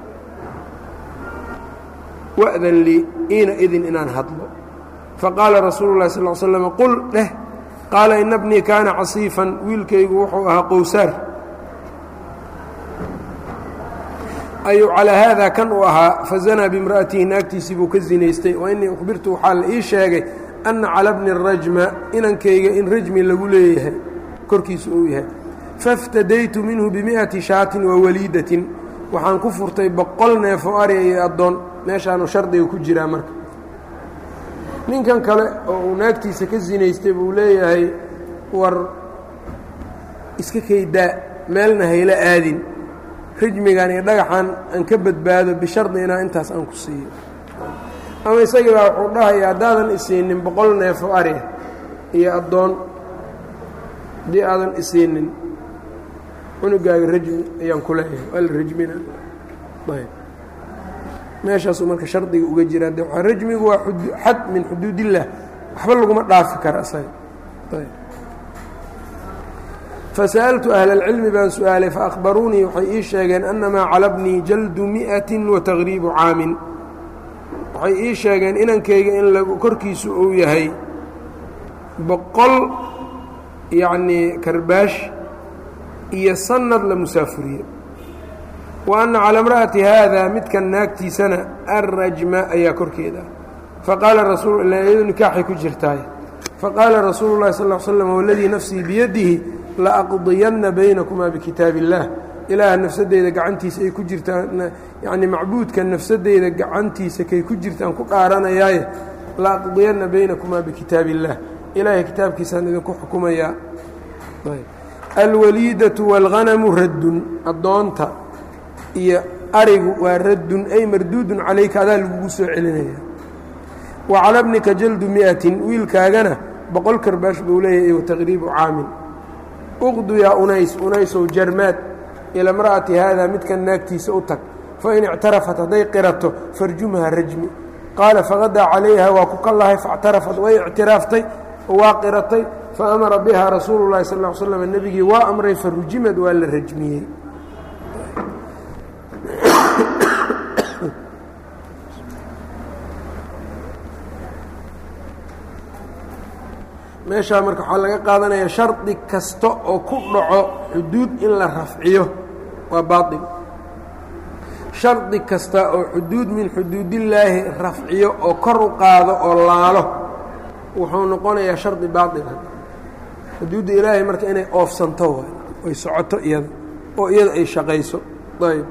wa'dan lii iina idin inaan hadlo faqaala rasuulu lahi sal l slm qul dheh qaala ina bnii kaana casiifan wiilkaygu wuxuu ahaa qowsaar ayuu calaa haadaa kan uu ahaa fazanaa bimra'atihi naagtiisii buu ka zinaystay wa innii ukhbirtu waxaa la ii sheegay anna cala bni rajma inankayga in rajmi lagu leeyahay korkiisu uu yahay faاftadaytu minhu bimi'ati shaatin wa waliidatin waxaan ku furtay boqol neefoo ariya iyo addoon meeshaanu shardiga ku jiraa marka ninkan kale oo uu naagtiisa ka sinaystay buu leeyahay war iska kaydaa meelna hayla aadin rajmigan iyo dhagaxan aan ka badbaado bishardi inaa intaas aan ku siiyo ama isagii baa wuxuu dhahaya haddaadan isiinin boqol neefo ariya iyo addoon haddii aadan isiinin cunugaaga rajmi ayaan ku leeyahay waa la rajmina ayb meeshaasuu marka shardiga uga jiraa de rajmigu waa xad min xuduud illah waxba laguma dhaafi kara isaga ayb fasa'altu ahla اlcilmi baan su-aalay faأkhbaruunii waxay ii sheegeen annamaa calabnii jaldu miئati wataqriibu caamin waxay ii sheegeen inankayga in korkiisu uu yahay boqol yacnii karbaash iyo sanad la musaafuriye wa anna calaa imra'ati haada midkan naagtiisana arrajma ayaa korkeeda faqaala rasuul iyadu nikaaxay ku jirtaay faqaala rasuulu llahi sal l slam waladii nafsii biyadihi laaqdiyanna baynakumaa bikitaab illaah ilaaha nafsadeyda gacantiisa ay ku jirtaan yacnii macbuudka nafsadeyda gacantiisa kay ku jirtaan ku dhaaranayaaye laaqdiyanna baynakumaa bikitaab illaah ilaahay kitaabkiisaan idinku xukumayaa alwaliidatu wاlghanamu raddun addoonta iyo arigu waa raddun ay marduudun calayka adaa lagugu soo celinaya wa cala bnika jaldu mi'atin wiilkaagana boqol karbaash buu leeyahay wataqriibu caamin uqdu yaa unays unaysow jarmaad ila mra'ati haada midkan naagtiisa u tag fain ictarafat hadday qirato farjumha rajmi qaala faqadaa calayha waa ku kallahay faاctarafat way ictiraaftay waa qiratay faamara biha rasuulu llahi sal l slam nebigii waa amray farujimad waa la rajmiyey meeshaa marka waxaa laga qaadanaya shardi kasta oo ku dhaco xuduud in la rafciyo waa baail shardi kasta oo xuduud min xuduudillaahi rafciyo oo kor u qaado oo laalo wuxuu noqonayaa shardi baaila xuduudda ilaahay marka inay oofsanto waay oy socoto iyada oo iyada ay shaqayso ayb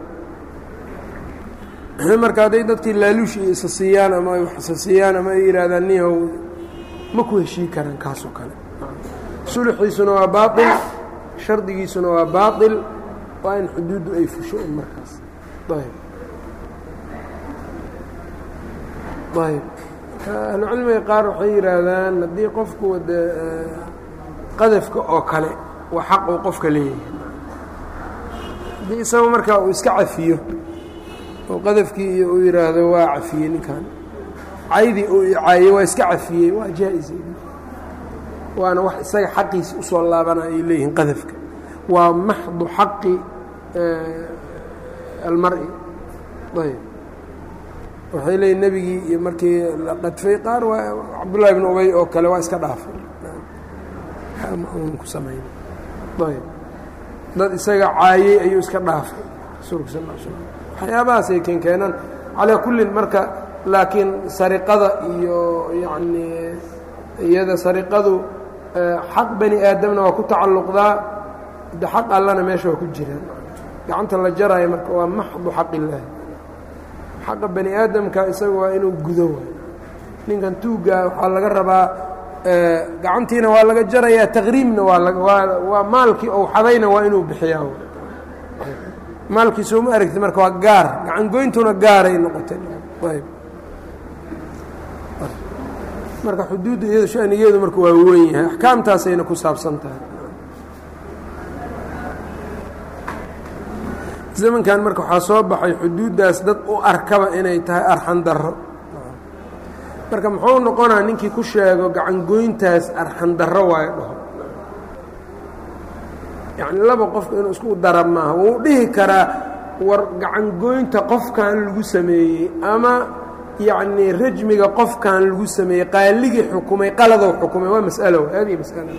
marka hadday dadkii laaluush iyo isa siiyaan ama ay wax isa siiyaan ama ay yidhaahdaan nihow ma ku heshii karaan kaasoo kale sulxiisuna waa baail shardigiisuna waa baail waa in xuduuddu ay fusho un markaas ayb ayb ahlucilmiga qaar waxay yidhaahdaan haddii qofku de qadafka oo kale waa xaq uu qofka leeyahay haddii isaga markaa uu iska cafiyo oo qadafkii iyo uu yidhaahdo waa cafiyey ninkan caydii uu icaayey waa iska cafiyey waa jaa-is waana wax isaga xaqiisi usoo laabana ay leeyihiin qadafka waa maxdu xaqi almar-i ayb waxay leeyihin nebigii iyo markii la qadfay qaar waa cabdullahi bn ubay oo kale waa iska dhaafay ku samayn ayb dad isaga caayey ayuu iska dhaafay rasuulka sal l slam waxyaabahaasay keenkeenaan calaa kullin marka laakiin sariqada iyo yacnii iyada sariqadu xaq bani aadamna waa ku tacalluqdaa de xaq allana meesha waa ku jiraan gacanta la jaraayo marka waa maxdu xaq illaahi xaqa bani aadamka isaga waa inuu gudo waay ninkan tuuggaa waxaa laga rabaa gacantiina waa laga jarayaa taqriimna waa waa waa maalkii ou xadayna waa inuu bixiyaa maalkii sooma aragti marka waa gaar gacan goyntuna gaaray noqotay ayb marka xuduudda iyado shanigeedu marka waa weyn yahay axkaamtaasayna ku saabsan tahay zamankan marka waxaa soo baxay xuduuddaas dad u arkaba inay tahay arxan darro marka muxuu noqonaa ninkii ku sheego gacangoyntaas arxan darro waayo dhaho yacni laba qofka inuu isku dara maaha wuu dhihi karaa war gacangoynta qofkan lagu sameeyey ama yacnii rajmiga qofkan lagu sameeyey qaaligii xukumay qaladow xukumay waa mas'alo haadihi mas'ala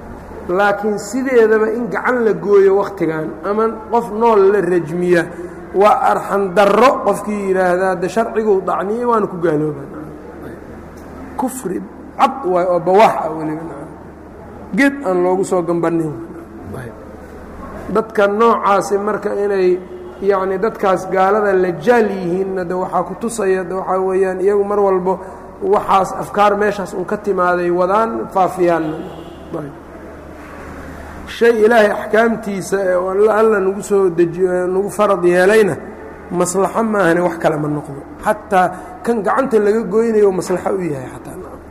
laakiin sideedaba in gacan la gooyo wakhtigan ama qof nool la rajmiya waa arxan darro qofkii yidhaahdaa de sharciguu dacniyey waana ku gaaloobaan kufri cad waay oo bawaax ah weliba geed aan loogu soo gambanin dadka noocaasi marka inay yacni dadkaas gaalada la jaal yihiinna de waxaa ku tusaya de waxaa weeyaan iyagu mar walbo waxaas afkaar meeshaas un ka timaaday wadaan faafiyaanna shay ilaahay axkaamtiisa ee alla nagu soo dejiyo nagu farad yeelayna maslaxo maahane wax kale ma noqdo xataa kan gacanta laga goynayo maslaxo u yahay xataa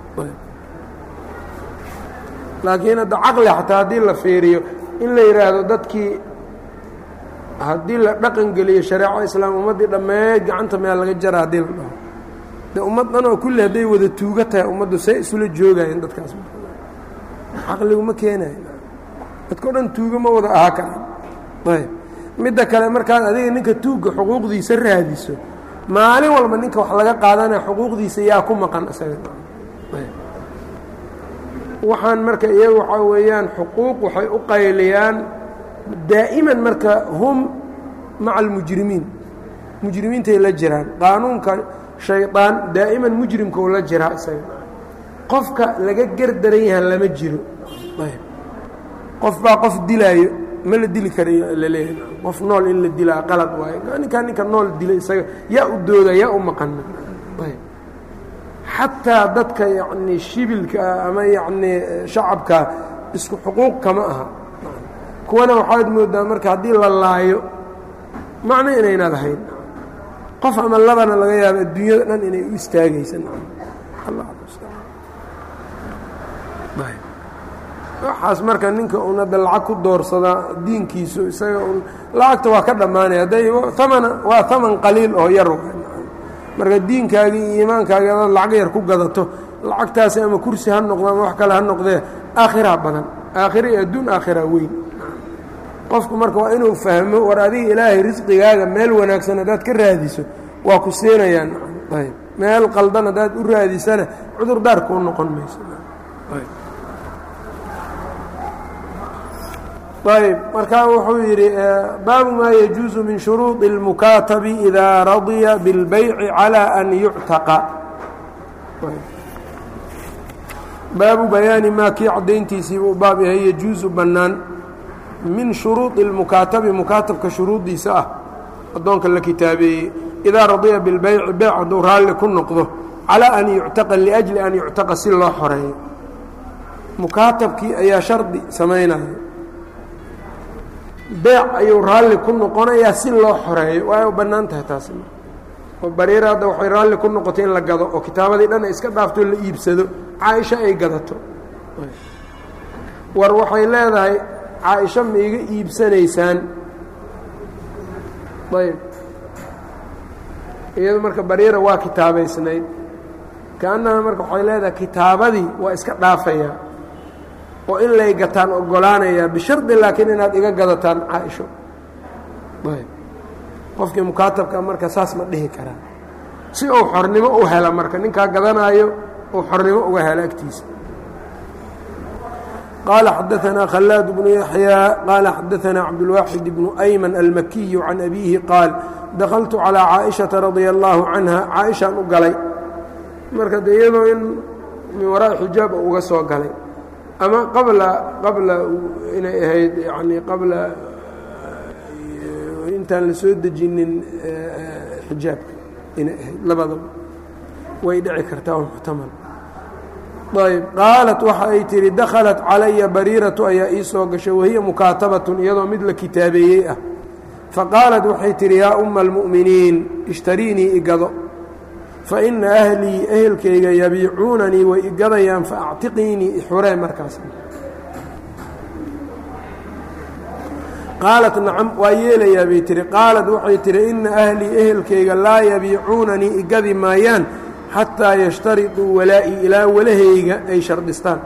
laakiin hadda caqli xataa haddii la fiiriyo in la yidhaahdo dadkii haddii la dhaqan geliyo shareeco islaam ummaddii dhammeed gacanta meel laga jara haddii la dhaho de ummad dhan oo kulli hadday wada tuuga tahay ummaddu say isula joogayeen dadkaas caqligu ma keenayo dadkao dhan tuuga ma wada ahaa karaan ayb midda kale markaad adiga ninka tuugga xuquuqdiisa raadiso maalin walba ninka wax laga qaadanaya xuquuqdiisa yaa ku maqan isaga waxaan marka iyaga waxaa weeyaan xuquuq waxay u qayliyaan daa'iman marka hum maca almujrimiin mujrimiintay la jiraan qaanuunka shaydaan daa'iman mujrimkau la jiraa isaga qofka laga gerdaran yahan lama jiro qof baa qof dilaayo ma la dili karayo laleeyahay qof nool in la dilaa qalad waayo ninkaa ninka nool dila isaga yaa u dooda yaa u maqana xataa dadka yacni shibilka ah ama yacnii shacabka isku xuquuq kama aha kuwana waxaad moodaa marka haddii la laayo macno inayna lahayn qof ama labana laga yaabo adduunyada dhan inay u istaagaysa waxaas marka ninka un hadda lacag ku doorsadaa diinkiisu isaga un lacagta waa ka dhammaanaya hadday amana waa haman qaliil oo yar marka diinkaagii iyo iimaankaagii adaad lacag yar ku gadato lacagtaasi ama kursi ha noqdo ama wax kale ha noqdee aakhiraa badan aakhira iyo adduun aakhiraa weyn qofku marka waa inuu fahmo war adiga ilaahay risqigaaga meel wanaagsan haddaad ka raadiso waa ku siinayaan ayb meel qaldan haddaad u raadisana cudurdaar kuu noqon mayso ayb markaa wuxuu yidhi baabu maa yajuusu min shuruuطi اlmukaatabi idaa radya biاlbayci calى an yuctaqa baabu bayaani maa kii caddayntiisiiba u baab yahay yajuusu bannaan min shuruuطi اlmukaatabi mukaatabka shuruuddiisa ah addoonka la kitaabeeyey idaa radiya bilbayci beyc hadduu raalli ku noqdo calaa an yuctaqa liأjli an yuctaqa si loo xoreeyo mukaatabkii ayaa shardi samaynaya beec ayuu raalli ku noqonayaa si loo xoreeyo waa bannaan tahay taasi oo bariira hadda waxay raalli ku noqotay in la gado oo kitaabadii dhan ay iska dhaafto la iibsado caaisho ay gadato war waxay leedahay caaisho ma iga iibsanaysaan ayb iyado marka bariira waa kitaabaysnayd kaannaha marka waxay leedahay kitaabadii waa iska dhaafayaa oo in lay gataan ogolaanayaa bishardi laakiin inaad iga gadataan caaisho ayb qofkii mukaatabka marka saas ma dhihi karaa si uu xornimo u hela marka ninkaa gadanaayo uu xornimo uga helo agtiisa qaala xadaanaa khalaad bnu yaxyaa qaala xadaanaa cabdulwaaxid bnu ayman almakiyu can abiihi qaal dakaltu calىa caaئiشhaةa radia اllaahu canha caaishaan u galay marka de iyadoo in min waraa'i xijaab uga soo galay ama qabla qabla inay ahayd yani qabla intaan la soo dejinin xijaabka inay ahayd labadaba way dhici kartaa muxtamal ayb qaalat waxa ay tihi dakhalat calaya bariiratu ayaa ii soo gashay wahiya mukaatabatun iyadoo mid la kitaabeeyey ah faqaalat waxay tihi yaa umma almu'miniin ishtariinii igado fa ina ahlii ehelkayga yabiicuunanii way igadayaan faactiqiinii ixuree markaas qaalat nacam waa yeelayaa bay tihi qaalat waxay tihi ina ahlii ehelkayga laa yabiicuunanii igadi maayaan xataa yashtariduu walaa'ii ilaa walahayga ay shardhistaan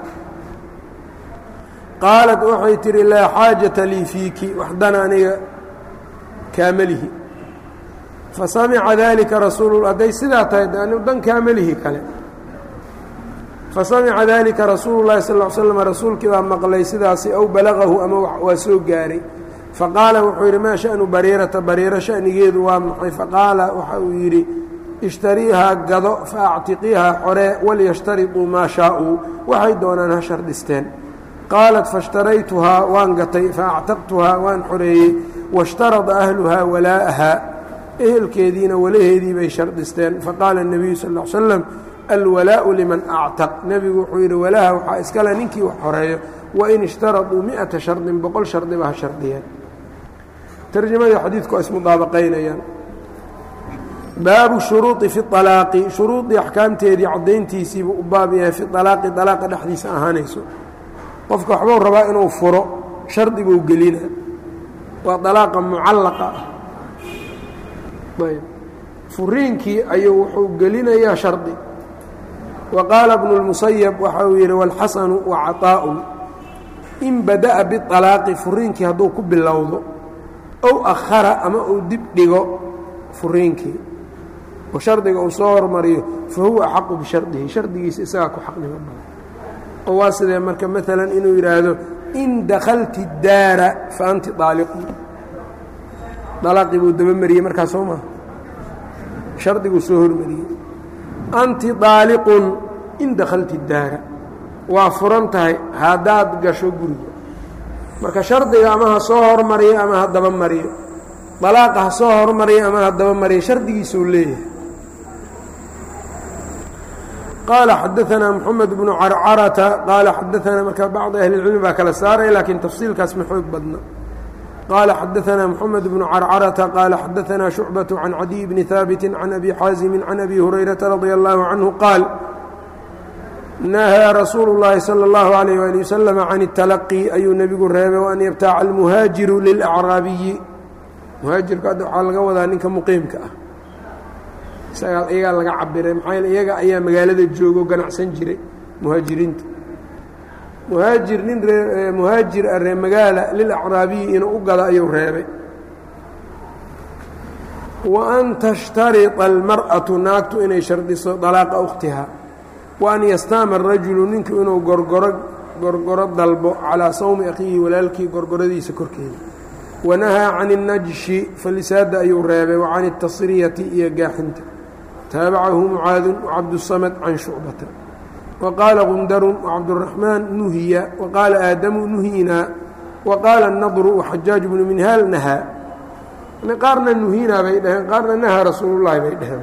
qaalat waxay tihi laa xaajata lii fiiki waxdana aniga kaamalihi fasamica dalika rasuul hadday sidaa tahay anu dan kaamalihi kale fasamica dalika rasuulu llahi sal l slam rasuulkii baa maqlay sidaasi aw balagahu ama waa soo gaaray faqaala wuxuu yidhi maa shanu bariirata bariiro shanigeedu waa maxay faqaala waxa uu yidhi ishtariihaa gado fa actiqiihaa xoree walyashtariطuu maa shaaءuu waxay doonaan ha shardhisteen qaalat faاshtaraytuhaa waan gatay faactaqtuhaa waan xoreeyey waاshtarada ahluhaa walaa'ahaa ehelkeediina walaheedii bay shardhisteen faqaala الnebiyu sal ا l slam alwalaau liman actaq nebigu wuxuu yidhi walaha waxaa iskale ninkii wax xoreeyo wain ishtaraduu miata shardin boqol shardiba ha shardiyeen tarjamadii xadiidku waa ismudaabaqaynayaan baabu shuruudi fi alaaqi shuruudii axkaamteedii caddayntiisiibuu u baab yahay fi alaaqi alaaqa dhexdiisa ahaanayso qofka waxbuu rabaa inuu furo shardi buu gelina waa alaaqa mucallaqa ah ayb furiinkii ayuu wuxuu gelinayaa shardi wa qaala bnu اlmusayab waxa uu yidhi wاlxasanu wa caطaa'un in bada'a bialaaqi furiinkii hadduu ku bilowdo ow akhara ama uu dib dhigo furiinkii oo shardiga uu soo hormariyo fa huwa axaqu bishardihi shardigiisa isagaa ku xaqnimo badan oo waa sidee marka maalan inuu yidhaahdo in dakhalti daara fa anti aaliqun dalaaqii buu dabamariyey markaa soo maha shardiguu soo hormariyey anti daaliqun in dakhalti daara waa furan tahay haddaad gasho guriga marka shardiga ama ha soo hormariyo ama ha daba mariyo dalaaqa ha soo hormariyo ama ha daba mariyo shardigiisuu leeyahay qaala xadaanaa moxamed bnu carcarata qaala xadaanaa marka bacdi ahli اlcilmi baa kala saaray laakiin tafsiilkaas ma xoog badna qaala xadaanaa moxamed bnu carcarata qaala xadaanaa shucbaة can cadiy bni haabiti can abi xaazimi can abi hurayrata radia allahu canhu qaal nahaa rasuulu اllaahi salى اllahu عalayh wali wasalam can اtalaqi ayuu nebigu reebay waan yabtaaca almuhaajiru lilacraabiyi muhaajirku hadda waxaa laga wadaa ninka muqiimka ah isagaa iyagaa laga cabiray maxaa yeele iyaga ayaa magaalada joogo ganacsan jiray muhaajiriinta muhaajir nin ree muhaajir ah ree magaala lilacraabiyi inuu u gado ayuu reebay wa an tashtarita almar'atu naagtu inay shardiso dalaaqa ukhtiha wa an yastaama arajulu ninku inuu gorgoro gorgoro dalbo calaa sawmi akhiihi walaalkii gorgoradiisa korkeeda wanahaa can الnajshi falisaada ayuu reebay wa can الtasriyati iyo gaaxinta taabacahu mucaadun wacabdusamad can shucbata wa qaala gundarun wacabduraxmaan nuhiya wa qaala aadamu nuhiinaa wa qaala nadru waxajaaj bnu minhaal nahaa qaarna nuhiinaa bay dhaheen qaarna nahaa rasuulullahi bay dhaheen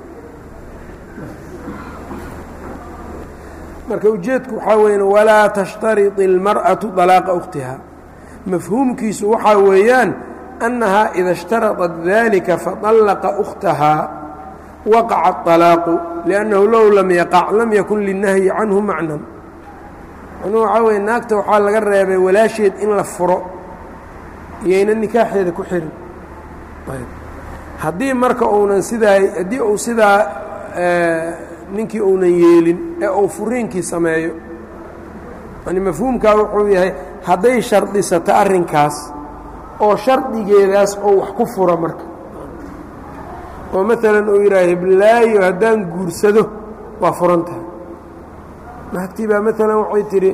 marka ujeedku waxaa weya walaa tashtariط اlmarأaةu طalaaqa ukhtiha mafhuumkiisu waxaa weeyaan annahaa ida اshtaraطat dalika faطallaqa ukhtahaa waqaca الطalaaqu liأnnahu low lam yaqac lam yakun linahyi canhu macnan macnuhu waxaa weye naagta waxaa laga reebay walaasheed in la furo iyayna nikaaxeeda ku xirin haddii marka uunan sidaa haddii uu sidaa ninkii uunan yeelin ee uu furiinkii sameeyo yani mafhuumkaa wuxuu yahay hadday shardisato arrinkaas oo shardigeedaas oo wax ku furo marka oo maalan uu yidhaha hiblaayo haddaan guursado waa furan tahay naagtii baa maalan waxay tidhi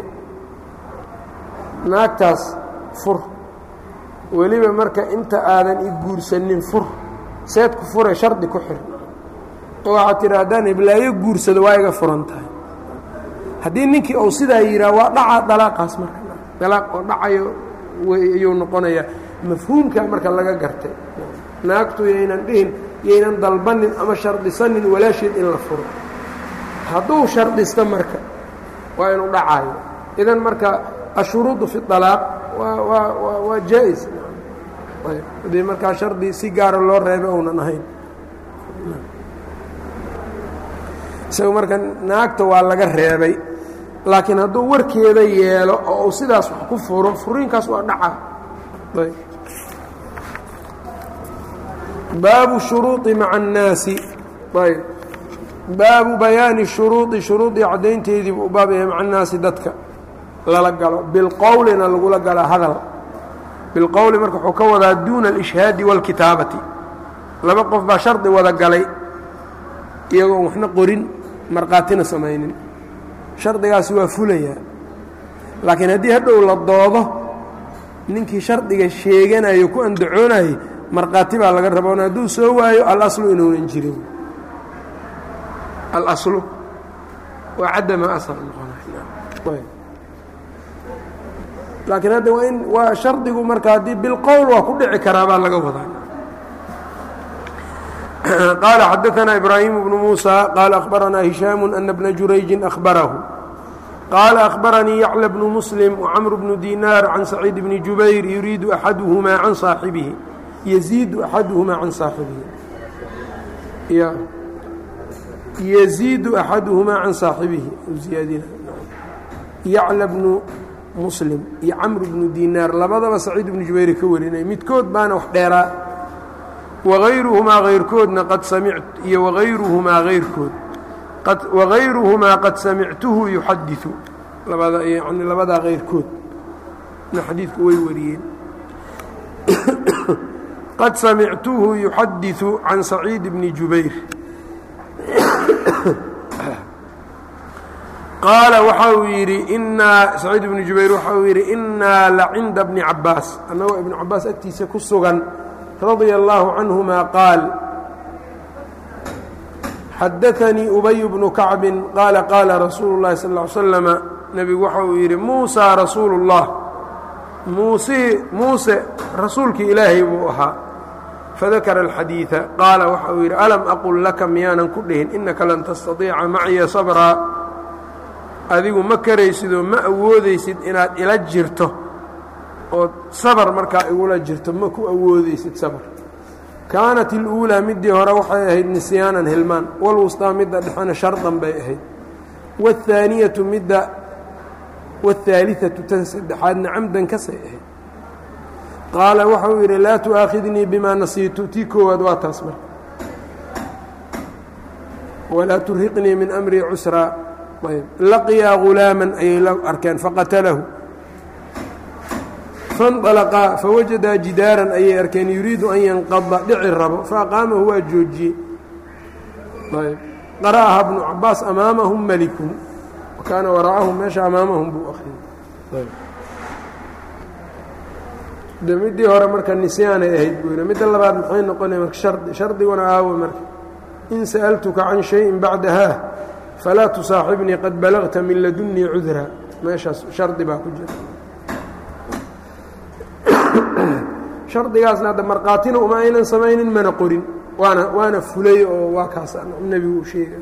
naagtaas fur weliba marka inta aadan i guursanin fur seed ku fure shardi ku xir oo waxaad tidhi haddaan hiblaayo guursado waa iga furan tahay haddii ninkii uu sidaa yidhaha waa dhacaa dalaaqaas marka dalaaq oo dhacayo ayuu noqonayaa mafhuumkaa marka laga gartay naagtu yaynan dhihin yaynan dalbanin ama shardisanin walaasheed in la furo hadduu shardisto marka waa inuu dhacaayo idan marka ashuruudu fi alaaq waa waa waa waa jaa-is haddii markaa shardi si gaara loo reebay ounan ahayn isaga marka naagta waa laga reebay laakiin hadduu warkeeda yeelo oo uu sidaas wax ku furo furiinkaas waa dhaca baabu shuruuطi maca الnaasi ayb baabu bayaani shuruuطi shuruudii caddaynteedii buu baab yahay maca الnaasi dadka lala galo bilqowlina lagula gala hadal bilqowli marka wuxuu ka wadaa duuna alishhaadi wاlkitaabati laba qof baa shardi wada galay iyagoon waxna qorin markhaatina samaynin shardigaasi waa fulayaa laakiin haddii hadhow la doodo ninkii shardiga sheeganayo ku andacoonayay markhaati baa laga raboon hadduu soo waayo alaslu inuunan jirin alaslu waa cadama asal noqonay laakiin hadda waa in waa shardigu marka haddii bilqowl waa ku dhici karaa baa laga wadaa qaala xadaثna ibraahimu bnu muuسى qaala akhbaranaa hishaamu ana bna jurayji akhbarahu qaala akhbaranii yacla bnu muslim wcamr bnu dinaar can saciid bni jubayr yuriidu axaduhumaa can saaxibihi yaziidu axaduhumaa can saaxibihi yaziidu axaduhumaa can saaxibihi ziyaadina yacla bnu muslim iyo camr bnu dinaar labadaba saciid bnu jubayr ka warinay midkood baana wax dheeraa wagayruhumaa hayrkoodna qad samic iyo wagayruhumaa hayrkood wagayruhumaa qad samictuhu yuxadiثu labada yani labadaa hayrkood na xadiidku way wariyeen qad samictuhu yuxadiثu can saciid bni jubayr qaala waxa uu yidhi inaa saciid ibnu jubayr waxa uu yidhi innaa la cinda bni cabaas annagoo ibnu cabaas agtiisa ku sugan radia allaahu canhuma qaal xadaanii ubay bnu kacbin qaala qaala rasuulu llahi sal ly slama nebigu waxa uu yidhi muusaa rasuulu اllah muuse muuse rasuulkii ilaahay buu ahaa fadakara alxadiida qaala waxa uu yidhi alam aqul laka miyaanan ku dhihin innaka lan tastaiica maciya sabraa adigu ma karaysidoo ma awoodaysid inaad ila jirto ood sabar markaa igula jirto ma ku awoodaysid sabar kaanat iluulaa middii hore waxay ahayd nisyaanan hilmaan walwustaa midda dhexena shardan bay ahayd waathaaniyatu midda waathaaliatu tan saddexaadna camdan kasay ahayd qaala waxauu yidhi laa tu'aakhidnii bimaa nasiitu tii koowaad waa taas marka walaa turhiqnii min amrii cusraa laqiyaa gulaaman ayay la arkeen faqatalahu fanطalaqaa fawajadaa jidaaran ayay arkeen yuriidu an yanqada dhici rabo faaqaamahu waa joojiyey qara'aha bnu cabaas amaamahum malikun wakaana waraa'ahum meesha amaamahum buu akhriyey de middii hore marka nisyaanay ahayd buu yidhi midda labaad maxay noqonaya marka shardi shardiguna aawo marka in sa'altuka can shayin bacdahaa falaa tusaaxibnii qad balagta min ladunnii cudra meeshaas shardi baa ku jira shardigaasna hadda markhaatina uma aynan samaynin mana qorin waana waana fulay oo waa kaas nebigu u sheega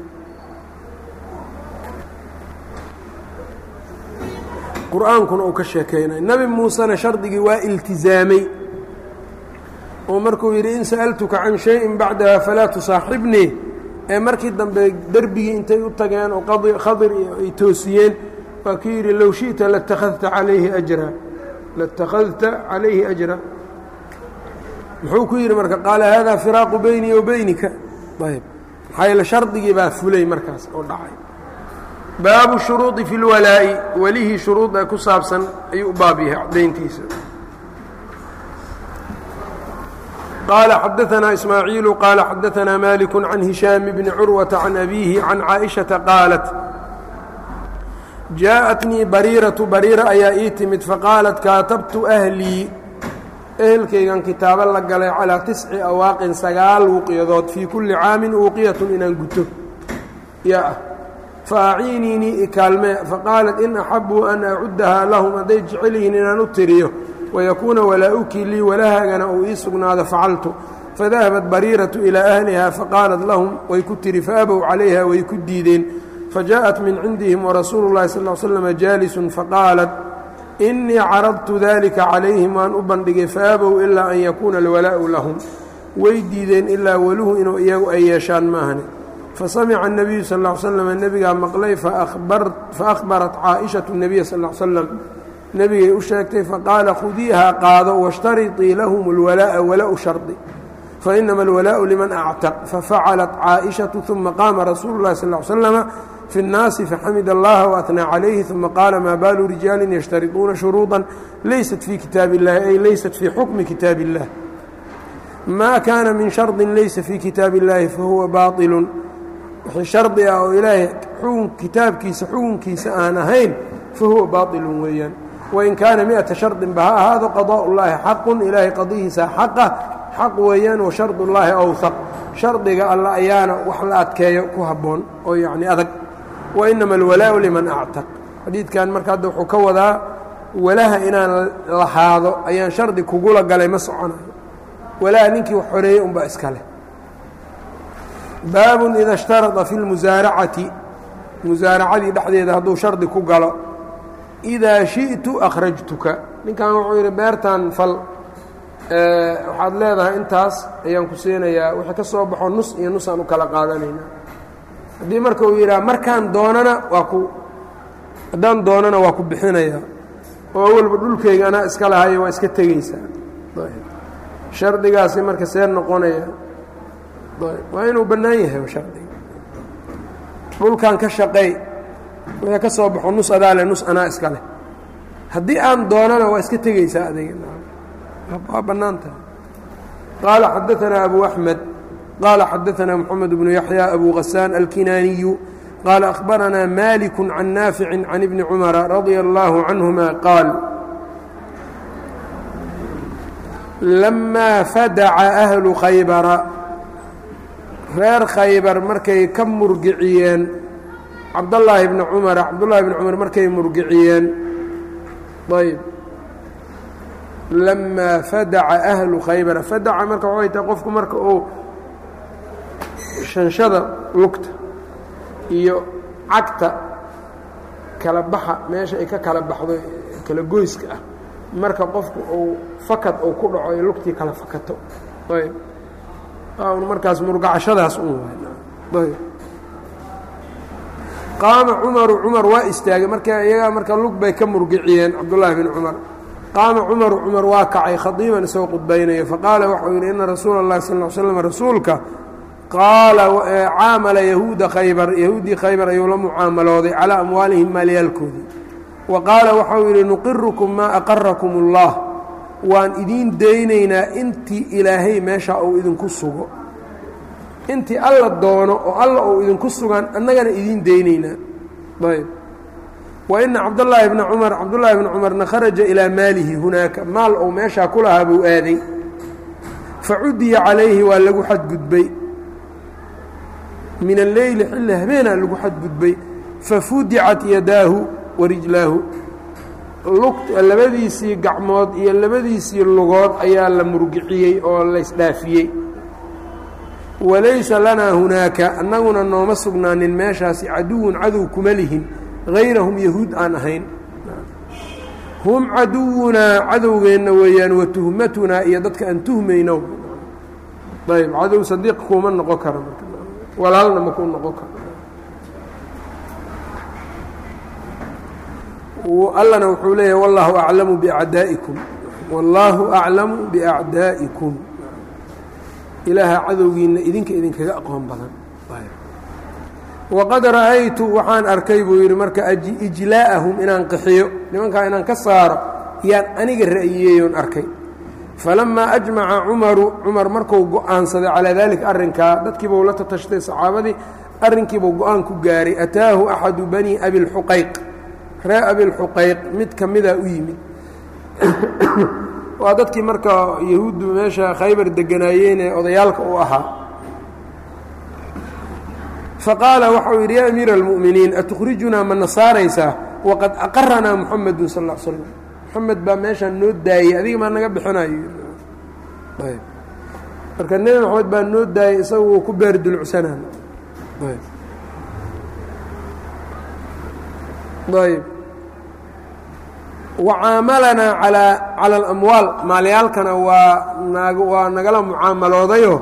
qur-aankuna uu ka sheekaynay nebi muusena shardigii waa iltizaamay oo markuu yidhi in sa'altuka can shayin bacdaha falaa tusaaxibnii ee markii dambe derbigii intay u tageen oo khadir ay toosiyeen waa kii yidhi low shiئta latakhadta calayhi ajra latakhadta calayhi ajra muxuu ku yidhi marka qaala haadaa firaaqu beynii wa beynika ayb maxaa yeele shardigii baa fulay markaas oo dhacay baabu shuruudi fi اlwalaa'i welihii shuruuda ku saabsan ayuu u baab yahay cadayntiisa qال xdثna إسmاعيiل qال xdثna mالك عن هiشhام بن cروة عن أbيه عن cائشhaةa qاaلت jaaءتنii barيiraةu barيira ayaa ii timid faqاaلت kaatabtu أhlيi ehelkaygan kitaabo la galay calىa تiسci awaaqin sagaal wuqyadood fii kuli caamin uuqiyaة inaan guto yaa ah faaciiniinii ikaalme faqاaلت in أxabuu an acudahaa lahm hadday jecel yihiin inaan u tiriyo wayakuuna walaa-ukii lii walahaagana uu ii sugnaado facaltu fadahabat bariiratu ilaa ahlihaa faqaalat lahum way ku tiri faabow calayha way ku diideen fajaءat min cindihim warasuulu اllahi sal l slama jaalisun faqaalat inii caradtu dalika calayhim waan u bandhigay faabow ilaa an yakuuna alwalaa'u lahum way diideen ilaa waluhu inuu iyagu ay yeeshaan maahane fasamica الnabiyu sal ا l slm nebigaa maqlay faahbarat caaئishaةu الnabiya sal ا slam nebigay u sheegtay faqaala khudiihaa qaado washtariطii lahum اlwalaaءa wala-u shardi fainama alwalaءu liman actaq fafacalat caaئishaةu ثuma qaama rasuulu اlahi sal ا slama fi الnaasi faxamid اllaha waأhnaa calayhi ثuma qaala maa baalu rijaali yashtariطuuna shuruuطa laysat fii kitaabi اllahi ay laysat fii xukmi kitaabi اllah ma kaana min shardi laysa fii kitaabi اllahi fahuwa baطilu wixii shardi ah oo ilaahay kitaabkiisa xukunkiisa aan ahayn fahuwa baaطilu weeyaan wain kaana mi-ata shardinba ha ahaado qadaa ullaahi xaqun ilaahay qadihiisa xaqa xaq weeyaan wa shardullaahi awhaq shardiga alla ayaana wax la adkeeyo ku habboon oo yacni adag wa inama alwalaau liman actaq xadiidkan marka hadda wuxuu ka wadaa walaha inaan lahaado ayaan shardi kugula galay ma soconayo walaha ninkii wax xoreeyey unbaa iska leh baabun ida ishtarada fi lmusaaracati musaaracadii dhexdeeda hadduu shardi ku galo idaa shi'tu akhrajtuka ninkan wuxuu yidhi beertan fal waxaad leedahay intaas ayaan ku siinayaa wixii ka soo baxo nus iyo nusaan u kala qaadanaynaa haddii marka uu yidhaha markaan doonana waa ku haddaan doonana waa ku bixinayaa oo awalba dhulkayga anaa iska lahayo waa iska tegeysaa shardigaasi marka see noqonaya waa inuu bannaan yahay shardiga dhulkan ka shaqeey wixii ka soo baxo nus adaa leh nus anaa iska leh haddii aan doonana waa iska tegeysaa adiga waa bannaan tahay qaala xadaanaa abu axmed qaala xadaanaa moxamed bnu yaxya abu hasaan alkinaaniyu qaala akhbaranaa maliku can naafici can ibni cumara radia allaahu canhuma qaal lamaa fadaca ahlu khaybara reer khaybar markay ka murgiciyeen cabdallaahi bni cumara cabdullaahi bni cumar markay murgiciyeen ayb lamaa fadaca ahlu khaybara fadaca marka waxay tahay qofku marka uu shanshada lugta iyo cagta kala baxa meesha ay ka kala baxdo kala goyska ah marka qofku uu fakad uu ku dhaco ay lugtii kala fakato ayb markaas murgacashadaas un ayb qaama cumaru cumar waa istaagay marka iyagaa marka lug bay ka murgiciyeen cabdullaahi bin cumar qaama cumaru cumar waa kacay khadiiban isagoo qudbaynaya faqaala waxau yidhi ina rasuula اllahi sal ll slam rasuulka qaala caamala yahuuda khaybar yahuuddii khaybar ayuu la mucaamalooday calaa amwaalihim maalyaalkoodii wa qaala waxau yidhi nuqirukum maa aqarakum اllah waan idiin daynaynaa intii ilaahay meesha uu idinku sugo intii alla doono oo alla uu idinku sugan annagana idiin daynaynaa ayb wa ina cabdallaahi bna cumar cabdullaahi bna cumarna kharaja ilaa maalihi hunaaka maal ou meeshaa ku lahaa buu aaday fa cudiya calayhi waa lagu xadgudbay min alleyli xilli habeenaa lagu xadgudbay fafudicat yadaahu wa rijlaahu labadiisii gacmood iyo labadiisii lugood ayaa la murgiciyey oo laysdhaafiyey walaysa lanaa hunaaka annaguna nooma sugnaanin meeshaasi caduwun cadow kuma lihin hayrahum yahuud aan ahayn hum caduwunaa cadowgeenna weeyaan wa tuhmatunaa iyo dadka aan tuhmayno ayb cadow sadiiq kuuma noqon karo walaalna makuu noqon karo allana wuxuu leeyahay wallaahu aclamu biacdaa'ikum wallaahu aclamu biacdaa'ikum ilaaha cadowgiinna idinka idinkaga aqoon badan waqad ra'aytu waxaan arkay buu yidhi marka ijlaa'ahum inaan qaxiyo nimankaa inaan ka saaro yaan aniga ra'yiyeeyoon arkay falamaa ajmaca cumaru cumar markuu go'aansaday calaa daalika arrinkaa dadkiibuu la tatashtay saxaabadii arrinkiibuu go-aan ku gaaray ataahu axadu bani abilxuqayq ree abilxuqayq mid ka mida u yimid waa dadkii marka yahuuddu meesha khaybar deganaayeen ee odayaalka u ahaa faqaala waxau yidhi yaa amiira almu'miniin atukhrijunaa ma nasaaraysaa waqad aqaranaa muxamedun sal l slam moxamed baa meeshaan noo daayey adiga maa naga bixinayo marka nebi moxamed baa noo daayey isaga wuu ku beer dulcsanaan ayb wacaamalanaa alaa cala alamwaal maalyaalkana waa nag waa nagala mucaamaloodayo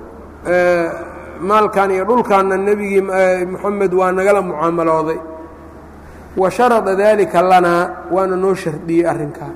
maalkan iyo dhulkaanna nebigii moxamed waa nagala mucaamalooday wa sharada daalika lanaa waana noo shardiyey arrinkaa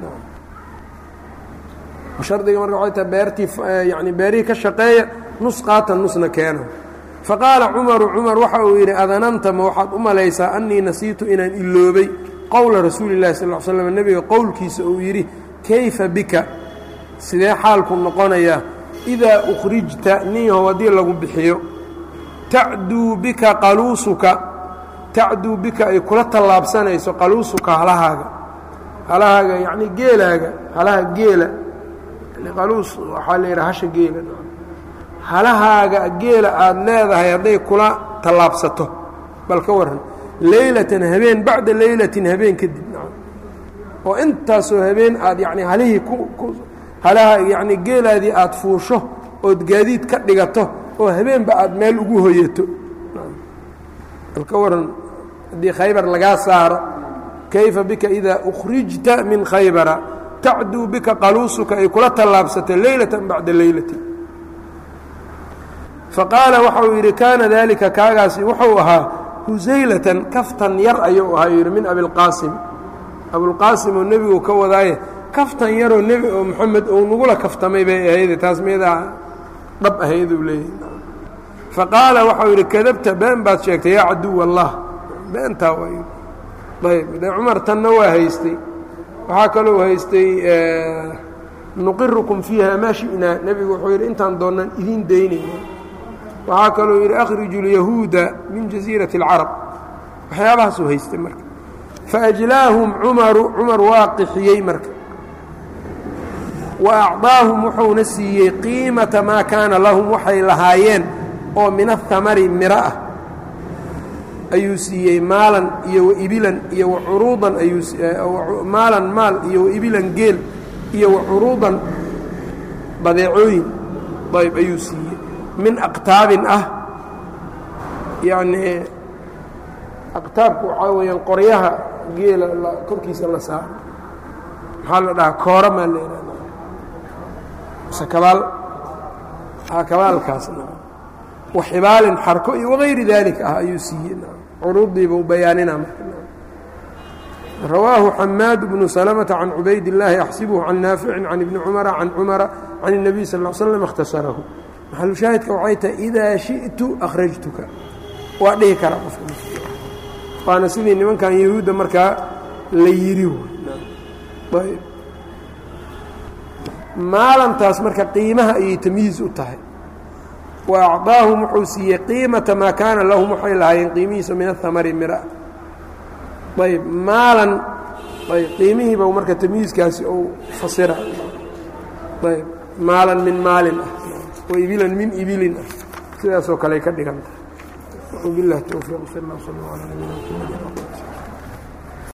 shardiga marka waxay tahay beertii yani beerihii ka shaqeeya nus qaatan nusna keena faqaala cumaru cumar waxa uu yidhi adananta ma waxaad u malaysaa annii nasiitu inaan iloobay qowla rasuuli llahi sal l slm nebiga qowlkiisa uu yidhi kayfa bika sidee xaalku noqonayaa idaa ukhrijta ninyahow haddii lagu bixiyo tacduu bika qaluusuka tacduu bika ay kula tallaabsanayso qaluusuka halahaaga halahaaga yacni geelaaga halaha geela qaluus waxaa la yidhaha hasha geela halahaaga geela aada leedahay hadday kula tallaabsato bal ka warran leylatan habeen bacda leylatin habeen kadib oo intaasoo habeen aad yacni halihii ku halaha yacni geelaadii aada fuusho ood gaadiid ka dhigato oo habeenba aada meel ugu hoyato bal ka warran haddii khaybar lagaa saaro kayfa bika idaa ukhrijta min khaybara tacduu bika qaluusuka ay kula tallaabsato leylatan bacda leylatin faqaala waxau yidhi kaana daalika kaagaasi wuxuu ahaa husaylatan kaftan yar ayuu ahaa yidhi min abilqaasim abulqaasim oo nebigu ka wadaaye kaftan yaroo nebi oo moxamed ou nagula kaftamay bay ahayde taas meedaa dhab ahayduu leeyahy faqaala waxau yidhi kadabta been baad sheegtay yaa caduw allah beentaa way ayb de cumar tanna waa haystay waxaa kalou haystay nuqirukum fiiha maa shi'naa nebigu wuxuu yidhi intaan doonnaan idiin daynayna waxaa kaluu yidhi akhriju lyahuuda min jasiirati اlcarab waxyaabahaasuu haystay marka faajlaahum cumaru cumar waa qixiyey marka wa acطaahum wuxuuna siiyey qiimata maa kaana lahum waxay lahaayeen oo min ahamari miro ah ayuu siiyey maalan iyo waibilan iyo wacuruudan ayuumaalan maal iyo waibilan geel iyo wacuruudan badeecooyin ayb ayuu siiyey min aqtaabin ah yacnii aqtaabku waxaa weeyaan qoryaha geela korkiisa la saaro maxaa la dhahaa koora maa la ihahda mise kabaal kabaalkaasna waxibaalin xarko iyo wagayri daalika ah ayuu siiyey curuuddiiba u bayaanina rawaahu xamaad bnu salmةa can cubayd الlaahi axsibuhu can naaficin can ibni cumara can cumara can الnabiy sal ا slm اkhtasarahu maxalushaahidka waxay tahay idaa shiئtu akhrajtuka waa dhihi karaa qofka waana sidii nimankan yahuudda markaa la yiri maalantaas marka qiimaha ayay tamyiiz u tahay wa acطaahum wuxuu siiyey qiimata maa kaana lahum waxay lahaayeen qiimihiisa min ahamari mira ayb maalan ayb qiimihiiba marka tamyiiskaasi ou fasira ayb maalan min maalin ah wa ibilan min ibilin ah sidaasoo kale ka dhiganta bilah towfiiq sal اl slm alى nabina mxamedi